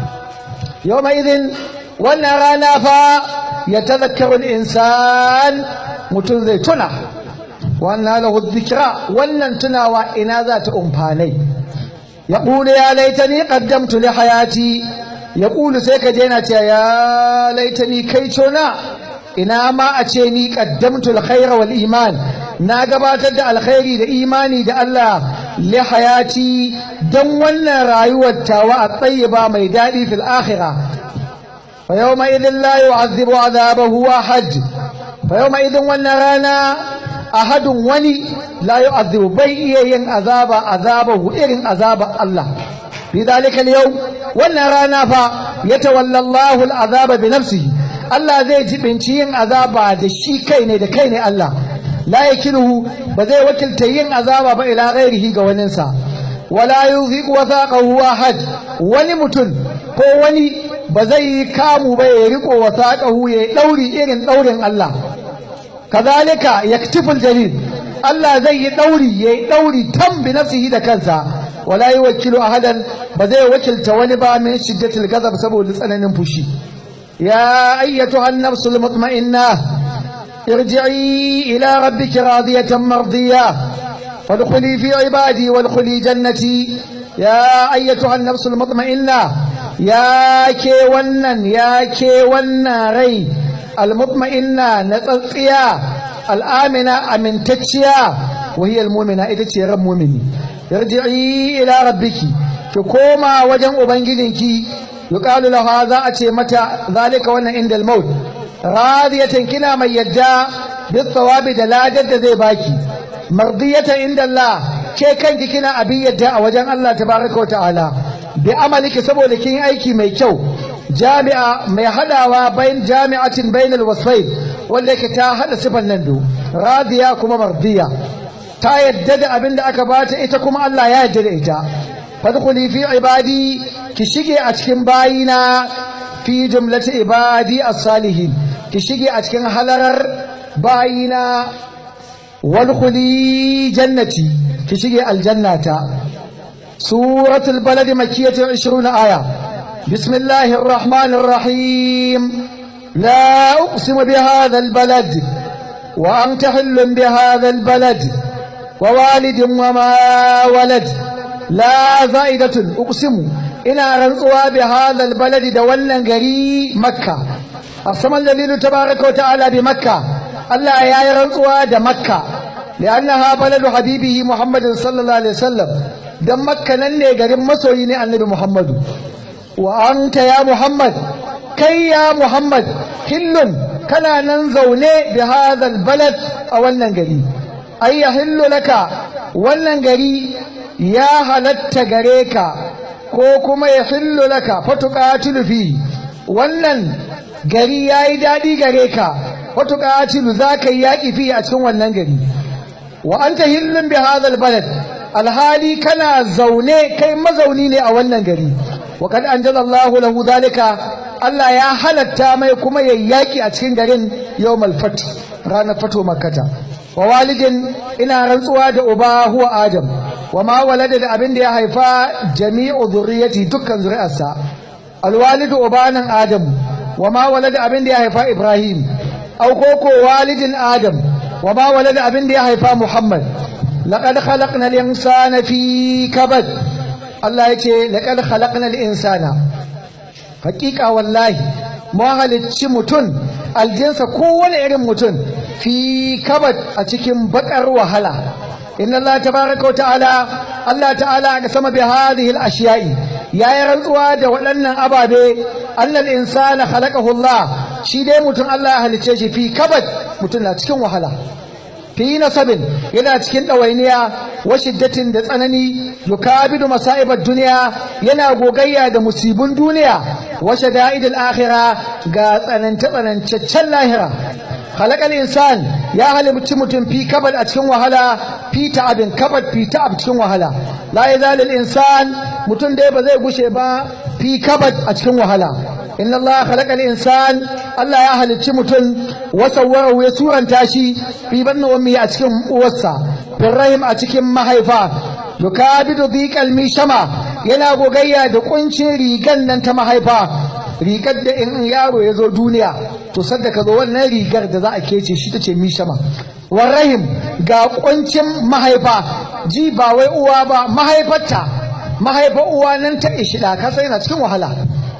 [SPEAKER 1] يومئذ wannan rana fa ya tazakkaru insan mutum zai tuna wannan lahu dhikra wannan tunawa ina za ta umfanai ya qulu ya laitani qaddamtu li hayati ya qulu sai ka je yana cewa ya laitani kai tona ina ma a ce ni qaddamtu alkhaira wal iman na gabatar da alkhairi da imani da Allah li hayati don wannan rayuwar tawa a tsayiba mai daɗi fil akhirah fa yawma idin la yu'adhibu adhabahu ahad fa yawma idin wannan rana ahadun wani la yu'adhibu bai iya yin azaba azabahu irin azaba Allah fi dalika al wannan rana fa yatawalla Allahu al-azaba bi nafsihi Allah zai jibinci yin azaba da shi kai ne da kai ne Allah la yakiluhu ba zai wakilta yin azaba ba ila ghairihi ga waninsa wala yuziqu wathaqahu ahad wani mutum ko wani ba zai yi kamu ba ya riko wathaqahu ya dauri irin daurin Allah kazalika yaktiful jalil Allah zai yi dauri ya dauri tam bi nafsihi da kansa wala yuwakkilu ahadan ba zai wakilta wani ba min shiddatil ghadab saboda tsananin fushi ya ayyatuha an-nafsul mutma'innah ارجعي إلى ربك راضية مرضية وادخلي في عبادي وادخلي جنتي يا أيتها النفس المطمئنة يا كي ونن يا كي ونن ري المطمئنة نتطيا الآمنة أمن تتشيا وهي المؤمنة ita ce ran mu'mini yarji'i ila rabbiki ki koma wajen ubangijinki yuqalu laha za a ce mata zalika wannan inda al-maut radiyatan kina mai yadda bis thawabi da ladar da zai baki mardiyatan inda Allah ke kanki kina abin yadda a wajen Allah tabaraka wa ta'ala bi amaliki saboda kin aiki mai kyau jami'a mai hadawa bayan jami'atin bainal wasfain wanda yake ta hada sifan nan do radiya kuma mardiya ta yadda da abin da aka bata ita kuma Allah ya yadda da ita fadkhuli fi ibadi ki shige a cikin bayina fi jumlati ibadi as-salihin ki shige a cikin halarar bayina wadkhuli jannati ki shige aljannata suratul balad makkiyatu 20 aya bismillahir rahmanir rahim la uqsimu bihadha albalad wa anta hillun bihadha albalad wa walidin wama walad la za'idatun uqsimu ina rantsuwa bihadha albalad da wannan gari makka asaman dalilu tabaaraka wa ta'ala bi makka Allah ya yi rantsuwa da makka لأنها بلد حبيبه محمد صلى الله عليه وسلم دم مكة نني قريب مسويني النبي محمد وأنت يا محمد كي يا محمد حل كنا ننزوني بهذا البلد أولا قريب أي يحل لك ولا قريب يا هلت قريكا كوكما يحل لك فتقاتل فيه wannan gari ya yi daɗi gare ka wata ƙatilu za ka yi yaƙi fiye a cikin wannan gari wa anta hillun bi hadha balad alhali kana zaune kai mazauni ne a wannan gari wa kad anjalallahu lahu zalika Allah ya halatta mai kuma yayyaki a cikin garin yawmal fath ranar fato makkata wa walidin ina rantsuwa da uba huwa adam wa ma walada da abin da ya haifa jami'u zurriyati dukkan zuri'arsa alwalidu ubanan adam wa ma walada abin da ya haifa ibrahim au koko walidin adam وما ولد أبن دي هيفا محمد لقد خلقنا الإنسان في كبد الله يتي لقد خلقنا الإنسان حقيقة والله ما هلتش متن الجنس كون إرم متن في كبد أتكم بكر وهلا إن الله تبارك وتعالى الله تعالى قسم بهذه الأشياء يا يرنقوا دا ولنا أبابي أن الإنسان خلقه الله shi dai mutum Allah ya halicce shi fi kabad mutum na cikin wahala fi nasabin yana cikin ɗawainiya wa shiddatin da tsanani yukabidu masa'ibar duniya yana gogayya da musibin duniya wa shada'idil akhira ga tsananta tsanancaccen lahira halakal insan ya halicci mutum fi kabad a cikin wahala fi ta'abin kabad fi ta'ab cikin wahala la yazalil insan mutum dai ba zai gushe ba fi kabad a cikin wahala inna Allah khalaqa al-insan Allah ya halicci mutum wa sawwarahu ya suranta shi fi banna ummi a cikin uwarsa fil rahim a cikin mahaifa yukabidu dhiqal mishama yana gogayya da kuncin rigan nan ta mahaifa rigar da in yaro ya zo duniya to sadda ka zo wannan rigar da za a kece shi tace mishama war rahim ga kuncin mahaifa ji ba wai uwa ba mahaifarta mahaifa uwa nan ta ishida ka sai na cikin wahala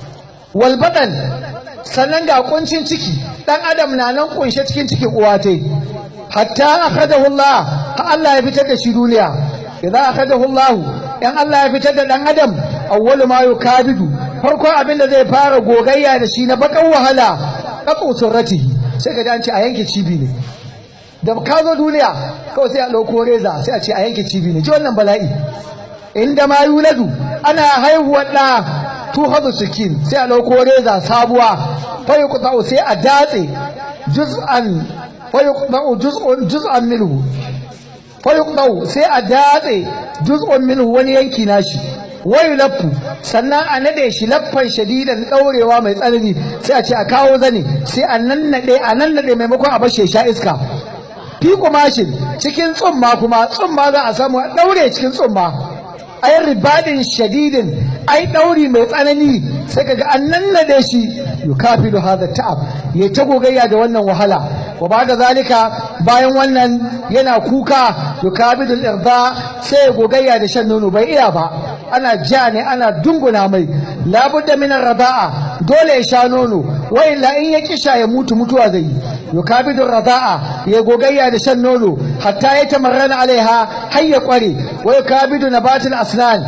[SPEAKER 1] walbaɗan sannan ga kuncin ciki ɗan adam na nan kunshe cikin cikin uwa ta hatta akhadahu Allah ha Allah ya fitar da shi duniya idan akhadahu Allah in Allah ya fitar da ɗan adam awwalu ma yukabidu farko abin da zai fara gogayya da shi na bakan wahala qaqu surratihi sai ka ji an ce a yanke cibi ne da ka zo duniya kawai sai a ɗauko reza sai a ce a yanke cibi ne ji wannan bala'i inda ma yuladu ana haihuwar ɗa tuhadu sikin sai a ɗauko reza sabuwa fayi kuɗa'u sai a datse juz'an fayi kuɗa'u juz'an minhu fayi kuɗa'u sai a datse juz'an minhu wani yanki nashi wayu laffu sannan a nade shi laffan shadidan ɗaurewa mai tsanani sai a ce a kawo zane sai a nannade a nannade maimakon a bashe sha iska fi kumashin cikin tsumma kuma tsumma za a samu a ɗaure cikin tsumma ai ribadin shadidin ai ɗauri mai tsanani sai kaga an nannade shi yukafilu hadha ta'ab ya ta gogayya da wannan wahala wa bada zalika bayan wannan yana kuka yukabidu irda sai ya gogayya da shan nono bai iya ba ana ja ne ana dunguna mai labudda min radaa dole ya sha nono wa illa in ya kisha ya mutu mutuwa zai yi yukabidu rada'a ya gogayya da shan nono hatta ya tamarrana alaiha har ya kware wa yukabidu nabatul asnan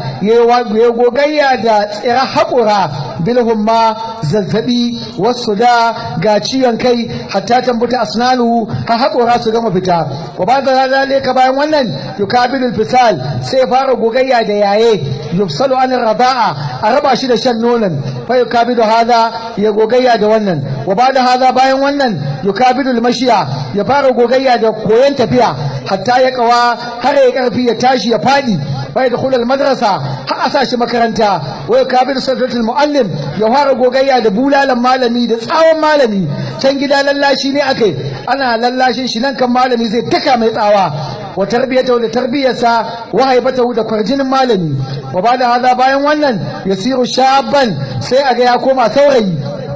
[SPEAKER 1] ya gogayya da tsira haƙura bilhumma zazzabi wasu da ga ciwon kai hatta tambuta asnanu ha haƙura su gama fita wa ba da zalika bayan wannan yukabidu fisal sai fara gogayya da yaye yufsalu an rada'a a raba shi da shan nonon fa yukabidu hada ya gogayya da wannan wa ba da hada bayan wannan yukabidu mashiya ya fara gogayya da koyon tafiya hatta ya kawa har ya karfi ya tashi ya fadi fa yadkhulu al madrasa har a sa shi makaranta wa yukabidu sadratul muallim ya fara gogayya da bulalan malami da tsawon malami can gida lallashi ne akai ana lallashin shi nan kan malami zai taka mai tsawa wa tarbiyatahu da tarbiyarsa wa haibatahu da kwarjinin malami wa ba da haza bayan wannan yasiru shaban sai a ga ya koma saurayi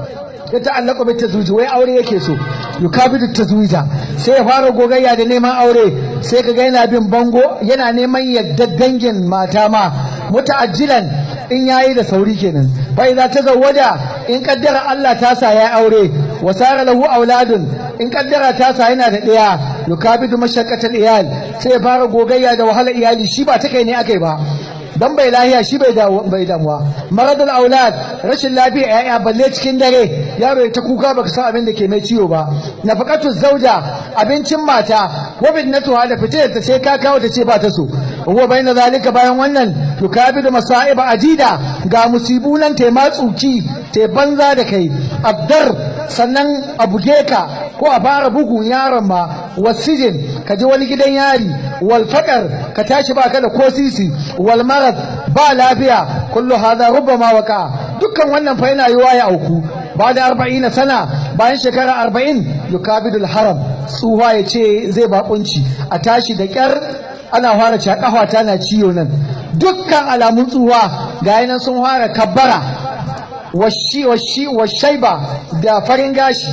[SPEAKER 1] ya ta'allaka bai tazwiji wai aure yake so yukabidu tazwija sai ya fara gogayya da neman aure sai kaga yana bin bango yana neman yadda dangin mata ma muta'ajjilan in yayi da sauri kenan fa idza tazawwaja in kaddara Allah ta sa ya aure wa sara lahu auladun in kaddara ta sa yana da daya yukabidu mashaqqatal iyal sai ya fara gogayya da wahala iyali shi ba ta kai ne akai ba dan bai lahiya shi bai da bai damuwa maradul aulad rashin lafiya yaya balle cikin dare yaro ya ta kuka baka san abin da ke mai ciwo ba nafaqatu zauja abincin mata wa bidnatuha da fitar ta sai ka kawo ta ce ba ta so huwa bayna zalika bayan wannan yukabidu masaiba adida ga musibu nan ta matsuki ta banza da kai abdar sannan a buge ka ko a fara bugun yaron ma wasijin ka je wani gidan yari wal faqar ka tashi baka da ko sisi wal marad ba lafiya kullu hadha rubbama waka dukkan wannan fa yana yiwa ya auku ba da 40 sana bayan shekara 40 yukabidul haram tsuha ya ce zai bakunci a tashi da kyar ana fara cewa kafa tana ciwo nan dukkan alamun tsuha ga yanan sun fara kabbara washi washi washaiba da farin gashi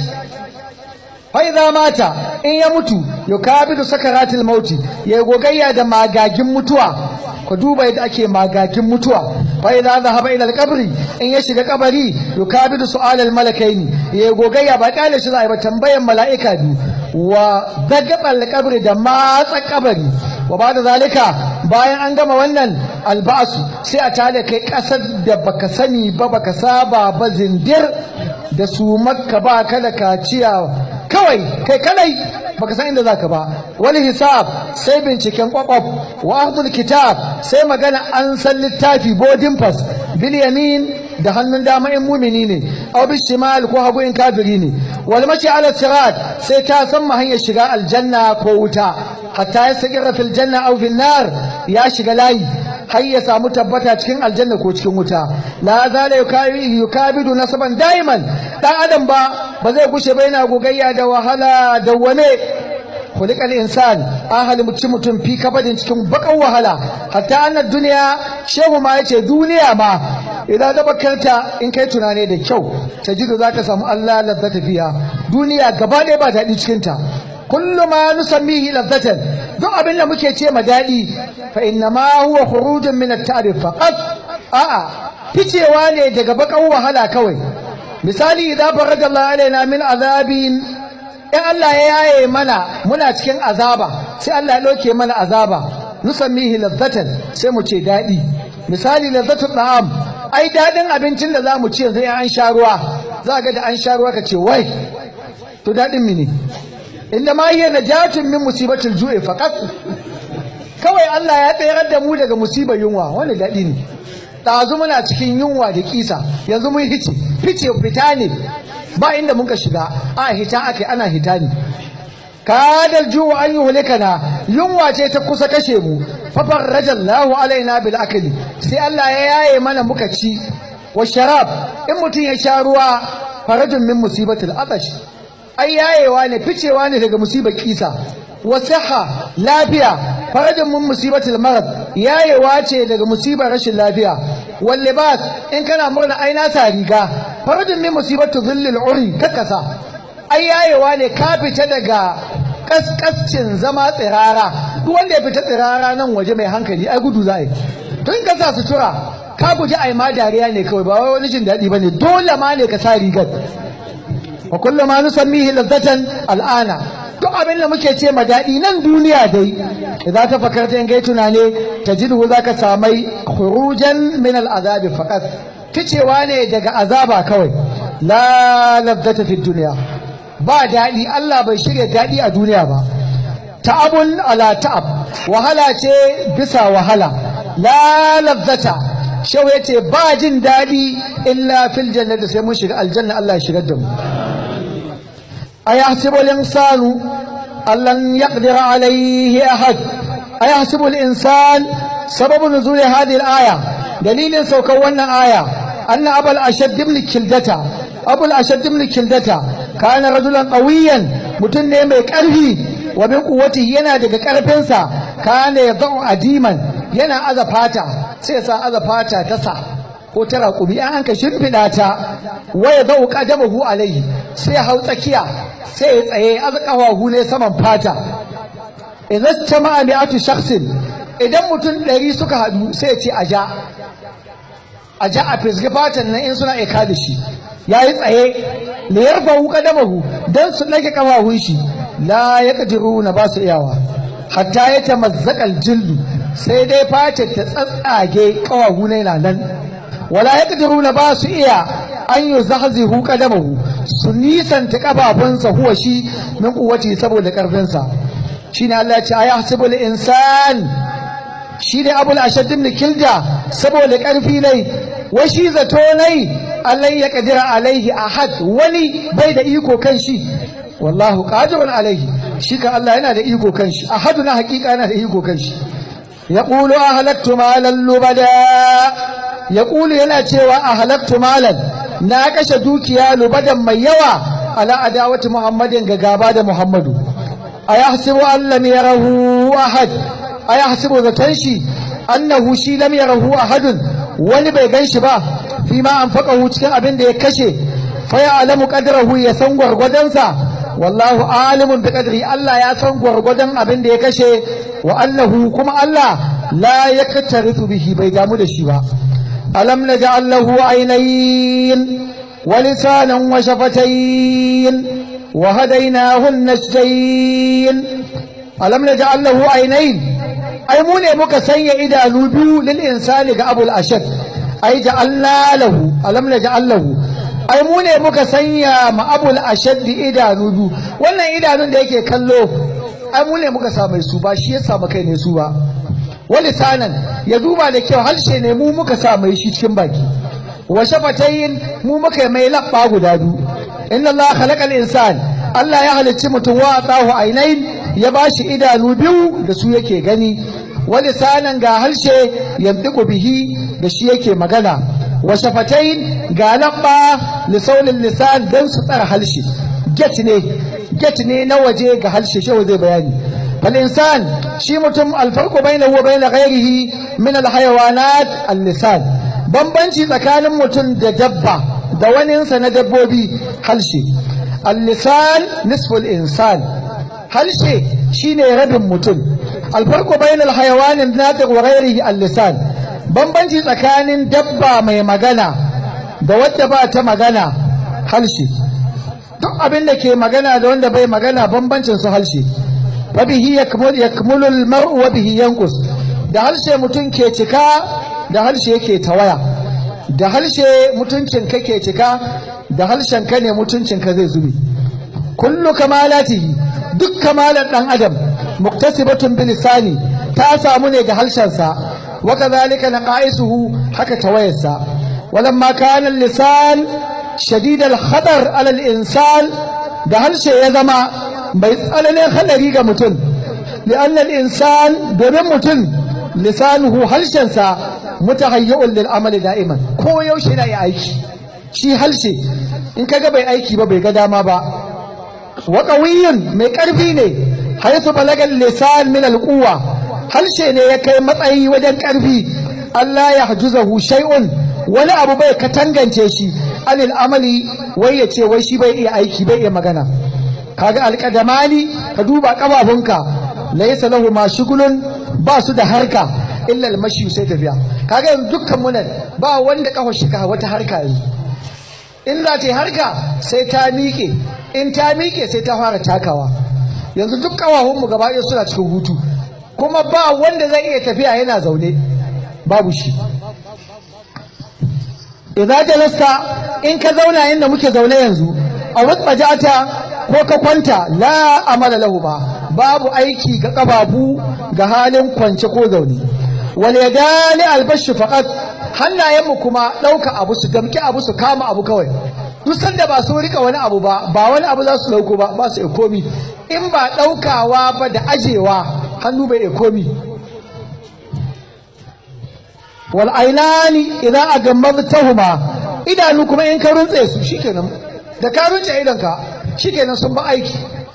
[SPEAKER 1] faiza mata in ya mutu yukabidu sakaratul mauti ya gogayya da magagin mutuwa ku duba yadda ake magagin mutuwa faiza zahaba ila alqabri in ya shiga kabari yukabidu su'alal malakaini ya gogayya ba kale shi zai ba tambayan mala'ika biyu wa dagabal qabri da matsa kabari wa ba da zalika bayan an gama wannan alba'asu sai a tada kai kasar da baka sani ba baka saba ba zindir da su makka ba kada kaciya kawai kai kadai baka san inda zaka ba wani hisab sai binciken kwakwaf wa ahdul kitab sai magana an san littafi boarding pass bil yamin da hannun dama in mumini ne aw bil shimal ko hagu in kafiri ne wal mashi ala sirat sai ta san ma hanyar shiga aljanna ko wuta hatta ya sagira fil janna aw fil nar ya shiga layi har ya samu tabbata cikin aljanna ko cikin wuta la zala yukabidu nasaban daiman dan adam ba ba zai gushe ba yana gogayya da wahala da wane kulikal insan an halimci mutum fi kabadin cikin bakan wahala hatta annar duniya shehu ma yace duniya ma idan da bakarta in kai tunane da kyau ta ji da zaka samu Allah lazzata fiya duniya gaba ɗaya ba daɗi cikin ta kullu ma nusammihi lazzatan duk abin da muke ce ma daɗi fa inna ma huwa khurujun min at-ta'rif faqat a'a ficewa ne daga bakan wahala kawai misali idan farada Allah alaina min azabin in Allah ya yaye mana muna cikin azaba sai Allah ya ɗauke mana azaba nusammihi lazzatan sai mu ce daɗi misali lazzatul da'am ai daɗin abincin da za mu ci yanzu an sha ruwa za ga da an sha ruwa ka ce wai to daɗin mini inda ma hiya najatun min musibatil ju'i faqat kawai Allah ya tsayar da mu daga musibar yunwa wani daɗi ne ɗazu muna cikin yunwa da kisa yanzu mun hice fice fita ne ba inda muka shiga a hita ake ana hita ne kadal juwa an yi hulikana yunwa ce ta kusa kashe mu fafar rajallahu alaina bil akali sai Allah ya yaye mana muka ci wa sharab in mutum ya sha ruwa farajin min musibatul atash ai yayewa ne ficewa ne daga musibar kisa wa siha lafiya farajin min musibatul marad yayewa ce daga musibar rashin lafiya wal libas in kana murna ai na sa riga farajin min musibatu dhillil uri kakasa ai yayewa ne ka fita daga kaskascin zama tsirara duk wanda ya fita tsirara nan waje mai hankali ai gudu za yi tun ka sa sutura ka guji ai ma dariya ne kawai ba wai wani jin daɗi ba ne dole ma ne ka sa rigar wa kullu ma nusammihi ladzatan al'ana duk abin da muke ce ma daɗi nan duniya dai idan ta fakarta in gai tunane tajidu zaka samai khurujan min al'azabi faqat ficewa ne daga azaba kawai la ladzata fi dunya ba daɗi Allah bai shirya daɗi a duniya ba ta'abun ala ta'ab wahala ce bisa wahala la ladzata shau yace ba jin daɗi illa fil jannati sai mun shiga aljanna Allah ya shigar da mu ayahsibu al-insanu allan yaqdir alayhi ahad ayahsibu al-insan sababu nuzul hadhihi al-aya dalilin saukar wannan aya anna abul ashad ibn kildata abul ashad ibn kildata kana rajulan qawiyan mutun ne mai karfi wa min quwwatihi yana daga karfinsa kana yadau adiman yana aza fata sai sa aza fata ta sa ko ta raƙumi an hanka shimfiɗa ta waya zau ƙadamahu alaihi sai hau tsakiya sai ya tsaye aza ƙafafu ne saman fata idan ta ma'a mi'atu shaksin idan mutum ɗari suka haɗu sai ya ce a ja a ja a fisgi fatan nan in suna aika da shi ya yi tsaye da ya rufa ƙadamahu don su ɗage ƙafafun shi la ya ƙadiru na ba su iyawa hatta ya ta mazzaƙal jildu sai dai face ta tsatsage ƙafafu ne na nan wala ya ƙadiru na ba su iya an yi zahzihu ƙadamahu su nisanta ƙafafunsa huwa shi min kuwaci saboda ƙarfinsa shi ne Allah ya ce a ya hasibul insan shi ne abul ashaddin kilda saboda ƙarfi ne wai shi zato nai Allah ya ƙadira alaihi ahad wani bai da iko kan shi wallahu qadirun alaihi shi ka Allah yana da iko kan shi ahadu na hakika yana da iko kan shi yaqulu ahlaktu malan lubada yaqulu yana cewa ahlaktu malan na kashe dukiya lubadan mai yawa ala adawati muhammadin ga gaba da muhammadu ayahsibu an lam yarahu ahad ayahsibu zatan shi annahu shi lam yarahu ahadun wani bai gan shi ba fi ma anfaqahu cikin abin da ya kashe fa ya alamu qadrahu ya san gwargwadonsa wallahu alimun bi qadri Allah ya san gwargwadon abin da ya kashe wa annahu kuma Allah la yaktarifu bihi bai damu da shi ba alam naj'al lahu aynayn wa lisanan wa shafatayn wa hadaynahu an-najdayn alam naj'al lahu aynayn ai mu ne muka sanya idanu biyu lil insani ga abul ashad ai ja'alna lahu alam naj'al lahu ai mu ne muka sanya ma abul ashaddi idanu biyu wannan idanun da yake kallo ai mu ne muka sa mai su ba shi ya samu kai ne su ba wani sanan ya duba da kyau harshe ne mu muka sa mai shi cikin baki wa shafatayin mu muka mai labba guda biyu inna Allah khalaqal insan Allah ya halicci mutum wa atahu ainain ya bashi idanu biyu da su yake gani wani sanan ga harshe yantiku bihi da shi yake magana wa shafatain ga labba lisaulin lisan don su tsara halshe get ne get ne na waje ga halshe shi zai bayani fal insan shi mutum alfarqu bainahu wa bain ghairihi min al hayawanat al lisan bambanci tsakanin mutum da dabba da waninsa na dabbobi halshe al lisan nisfu al insan halshe shine rabin mutum alfarqu bain al hayawan natiq wa ghairihi al lisan bambanci tsakanin dabba mai magana da wadda ba ta magana halshe duk abin da ke magana da wanda bai magana bambancin su halshe wa bihi yakmulu al-mar'u wa bihi yanqus da halshe mutum ke cika da halshe yake tawaya da halshe mutuncin ka ke cika da halshen ka ne mutuncin ka zai zube kullu kamalatihi duk kamalar dan adam muktasibatun bilisani ta samu ne ga halshensa wa kadhalika naqaisuhu haka tawayarsa ولما كان اللسان شديد الخطر على الإنسان ده هل شيء يزما بيسألني خلري ga mutum لأن الإنسان domin mutum lisanuhu halshensa mutahayyu'un lil amali da'iman ko yaushe na yi aiki shi halshe in kaga bai aiki ba bai ga dama ba wa qawiyyun mai karfi ne haythu balaga lisan min al quwwa halshe ne ya kai matsayi wajen karfi Allah ya hajuzahu shay'un wani abu bai katangance shi anil amali wai ya ce wai shi bai iya aiki bai iya magana kaga alƙadamani ka duba ƙafafunka laysa lahu ma shugulun ba su da harka illa almashi sai tafiya kaga yanzu dukkan mu nan ba wanda kafa shi ka wata harka yanzu in za ta yi harka sai ta miƙe in ta miƙe sai ta fara takawa yanzu duk ƙawahunmu gaba ɗaya suna cikin hutu kuma ba wanda zai iya tafiya yana zaune babu shi idza jalasta in ka zauna inda muke zaune yanzu a wasbajata ko ka kwanta la amala lahu ba babu aiki ga kababu ga halin kwance ko zaune wal yadani albashi faqat hannayenmu kuma ɗauka abu su damki abu su kama abu kawai duk sanda ba su rika wani abu ba ba wani abu za su dauko ba ba su komi in ba ɗaukawa ba da ajewa hannu bai komi wal ainani idan a gammabtahuma idanu kuma in ka runtse su shikenan da ka runtse idanka shikenan sun ba aiki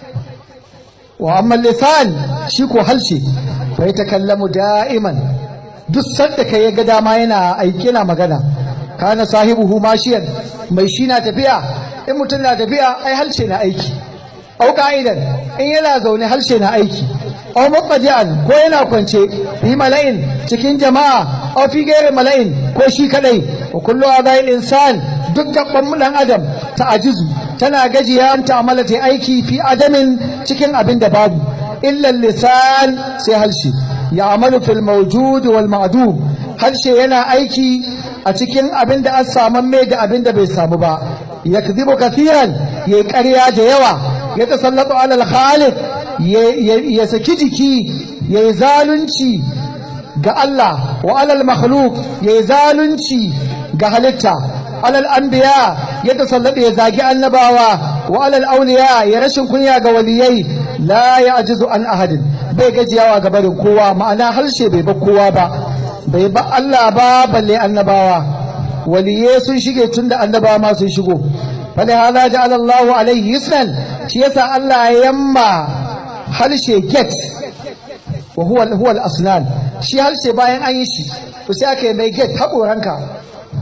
[SPEAKER 1] wa amma lisan shi ko halshe fa yatakallamu da'iman duk sanda ka ya ga dama yana aiki yana magana kana sahibuhu mashiyan mai shi na tafiya in mutum na tafiya ai halshe na aiki au ka'idan in yana zaune halshe na aiki au mabadi'an ko yana kwance fi mala'in cikin jama'a au fi gairi mala'in ko shi kadai wa kullu adai insan duk gaban dan adam ta ajizu tana gajiya an ta'amala ta aiki fi adamin cikin abin da babu illa lisan sai halshe ya amalu fil mawjud wal ma'dum harshe yana aiki a cikin abin da an samu mai da abin da bai samu ba yakzibu kathiran yayi ƙarya da yawa ya tasallatu alal khaliq ya saki jiki yayi zalunci ga Allah wa alal makhluq yayi zalunci ga halitta alal anbiya ya tasallatu ya zagi annabawa wa alal awliya ya rashin kunya ga waliyai la ya'jizu an ahadin bai gajiyawa ga barin kowa ma'ana harshe bai ba kowa ba bai ba Allah ba balle annabawa waliye sun shige tun da annabawa ma sun shigo fali hada ja'ala Allahu alaihi yusran shi yasa Allah ya yamma harshe get wa huwa huwa al-asnan shi harshe bayan an yi shi to sai aka yi mai get haƙoranka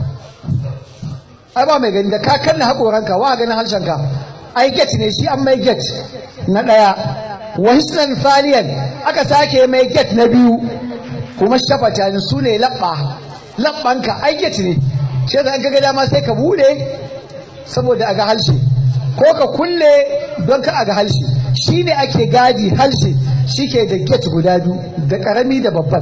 [SPEAKER 1] ai ba mai gani da ka kanna haƙoranka wa ganin harshenka ai get ne shi an mai get na ɗaya wa hisnan thaniyan aka sake mai get na biyu kuma shafata ne su ne labba labbanka ai get ne shi da an ga dama sai ka bude saboda aga halshe ko ka kulle don ka aga halshe shi ne ake gadi halshe shi ke da get guda biyu da karami da babban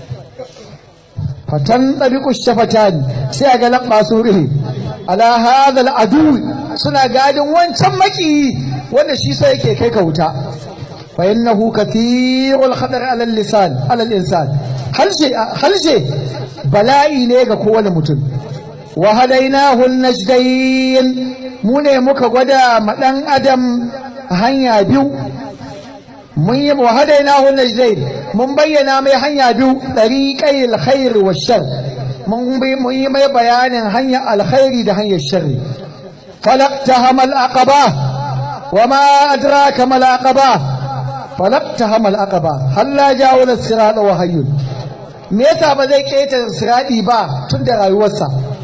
[SPEAKER 1] fatan ɗabiƙu shafatan sai a ga labba su rihe ala hadha al'adu suna gadin wancan maki wanda shi sai yake kai ka wuta fa innahu kathirul khatar ala lisan ala insan halshe halshe bala'i ne ga kowane mutum wa hadainahu najdayn mu ne muka gwada ma dan adam hanya biyu mun yi wa hadainahu najdayn mun bayyana mai hanya biyu tariqai alkhair wa shar mun yi mai bayanin hanyar alkhairi da hanyar sharri falaqtahama alaqaba وما أدراك ما العقبة فلقتهم العقبة هل لا جاول الصراط وهي me yasa ba zai keta siradi ba tun da rayuwarsa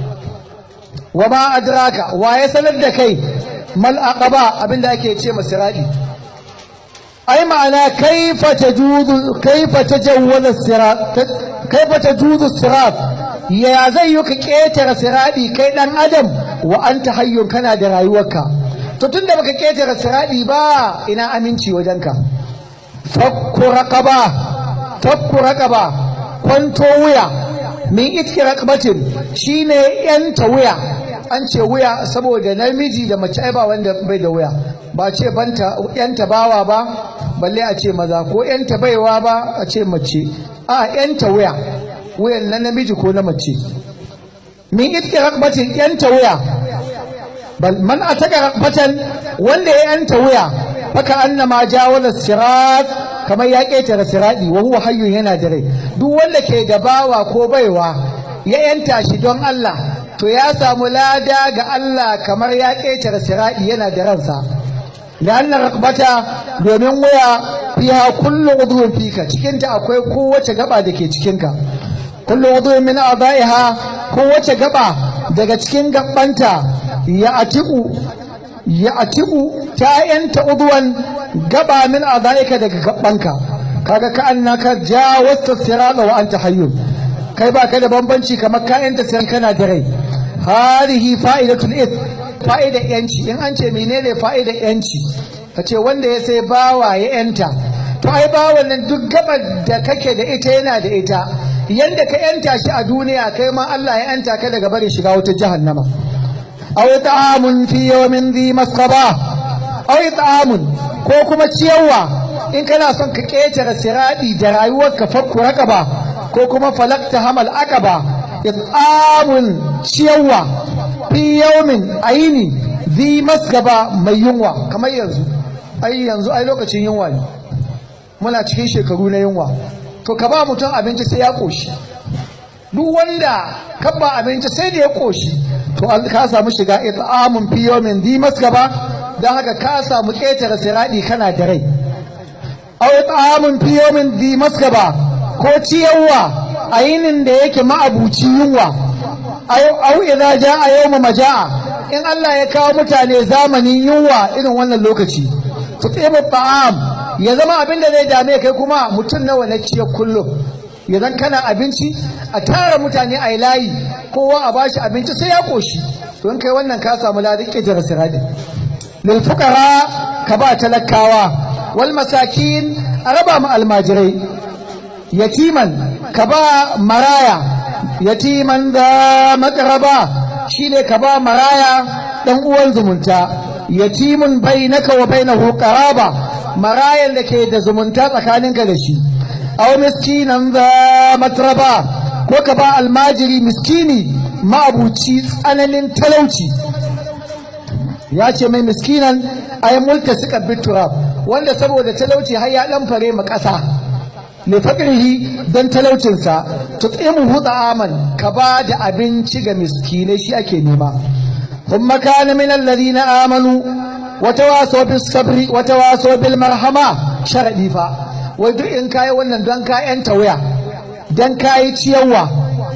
[SPEAKER 1] wa ma adraka wa ya sanar da kai mal aqaba abinda ake ce ma siradi ai ma'ana kaifa tajuzu kaifa tajawwaza sirat kaifa tajuzu sirat ya zai yi ka ketara siradi kai dan adam wa anta hayyun kana da rayuwarka to tunda baka ketara siradi ba ina aminci wajenka fakku raqaba fakku raqaba kwanto wuya min itki raqabatin shine yanta wuya an ce wuya saboda namiji da mace ai ba wanda bai da wuya ba ce banta yanta bawa ba balle a ce maza ko yanta baiwa ba a ce mace a yanta wuya wuyan na namiji ko na mace min itki raqabatin yanta wuya bal man ataka raqabatan wanda ya yanta wuya faka annama jawala sirat kamar ya ƙetare siradi wa huwa hayyun yana da rai duk wanda ke da bawa ko baiwa ya yanta shi don Allah to ya samu lada ga Allah kamar ya ƙetare siradi yana da ransa la'anna raqbata domin waya fiha kullu udhun fika cikin ta akwai kowace gaba da ke cikin ka kullu udhun min a'dha'iha kowace gaba daga cikin gabbanta ya atiku ya atiku ta yanta udwan gaba min azaika daga gabanka kaga ka annaka jawasta sirata wa anta hayyun kai ba ka da bambanci kamar ka yanta siran kana da rai hadihi fa'idatul ith fa'idar yanci in an ce menene fa'idar yanci ka ce wanda ya sai bawa ya yanta to ai bawan nan duk gabar da kake da ita yana da ita yanda ka yanta shi a duniya kai ma Allah ya yanta ka daga barin shiga wata jahannama aw ta'amun fi yawmin dhi masqaba aw ta'amun ko kuma ciyarwa in kana son ka ketare siradi da rayuwarka fakku raqaba ko kuma falakta hamal aqaba it'amun ciyarwa fi yawmin aini dhi masqaba mai yunwa kamar yanzu ai yanzu ai lokacin yunwa ne muna cikin shekaru na yunwa to ka ba mutum abinci sai ya koshi duk wanda ka ba abinci sai da ya koshi to ka samu shiga it'amun fi yawmin dhi masqaba dan haka ka samu ketare siradi kana da rai aw it'amun fi yawmin dhi masqaba ko ciyarwa a yinin da yake ma'abuci yunwa au idza jaa yawmu majaa in Allah ya kawo mutane zamanin yunwa irin wannan lokaci tutimu ta'am ya zama abin da zai dame kai kuma mutum nawa na ciye kullum ya zan kana abinci a tara mutane a layi kowa a bashi abinci sai ya koshi to in kai wannan ka samu ladan kijar siradi lil fuqara ka ba talakawa wal masakin a raba mu almajirai yatiman ka ba maraya yatiman da makaraba shine ka ba maraya dan uwan zumunta yatimun bainaka wa bainahu qaraba marayan da ke da zumunta tsakaninka da shi aw miskinan za matraba ko ka ba almajiri miskini ma'abuci tsananin talauci ya ce mai miskinan ay mulka suka biturab wanda saboda talauci har ya dan fare ma ƙasa li faqrihi dan talaucinsa tut'imuhu ta'aman ka ba da abinci ga miskinai shi ake nema thumma kana min alladhina amanu wa tawasaw bis sabri wa tawasaw bil marhama sharadi fa wai duk in kai wannan don ka yanta waya dan kai ciyarwa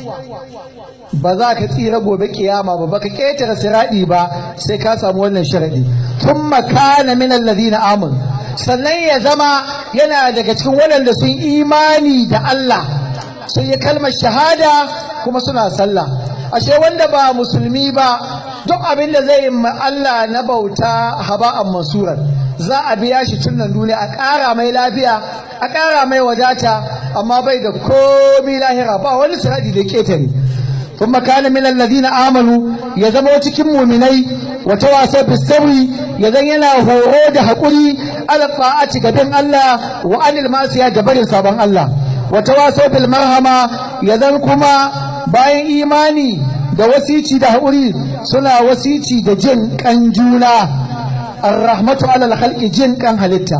[SPEAKER 1] ba za ka tsira gobe kiyama ba baka ketare siradi ba sai ka samu wannan sharadi thumma kana min alladhina amanu sannan ya zama yana daga cikin waɗanda sun imani da Allah sun yi kalmar shahada kuma suna sallah ashe wanda ba musulmi ba duk abin da zai yi ma Allah na bauta haba'an masuran za a biya shi tun nan duniya a ƙara mai lafiya a ƙara mai wadata amma bai da komi lahira ba wani siradi da ketare ثم كان من الذين آمنوا يزموا cikin muminai وتواصوا بالصبر yazan yana horo da hakuri ala ta'ati gaban Allah wa anil masiya da barin sabon Allah wa tawasaw bil marhama yazan kuma bayan imani da wasici da hakuri suna wasici da jin kan juna ar-rahmatu ala al-khalqi jin kan halitta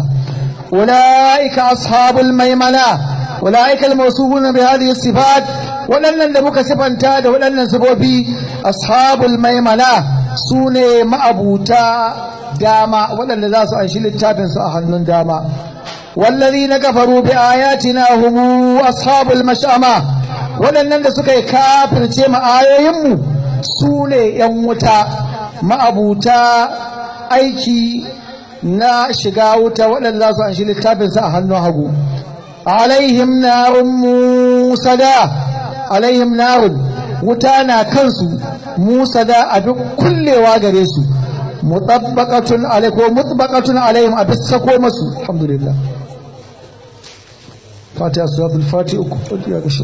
[SPEAKER 1] ulaika ashabul maimana ulaika al-mawsufuna bi hadhihi sifat waɗannan da muka sifanta da waɗannan sifofi ashabul maimana su ne ma'abuta dama waɗanda za su anshi littafinsu a hannun dama wallazi na kafaru bi ayatina humu ashabul mash'ama waɗannan da suka yi kafirce mu ayoyinmu su ne ‘yan wuta ma'abuta aiki na shiga wuta waɗanda za su anshi littafinsu a hannun hagu alaihim narun musada alaihim narun wuta na kansu musa da abin kullewa gare su mutabbaqatun alai ko mutbaqatun alaihim abin sako masu alhamdulillah fatiha suratul fatiha uku fatiha ga shi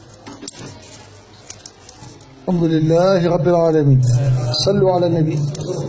[SPEAKER 1] الحمد لله رب العالمين صلوا على النبي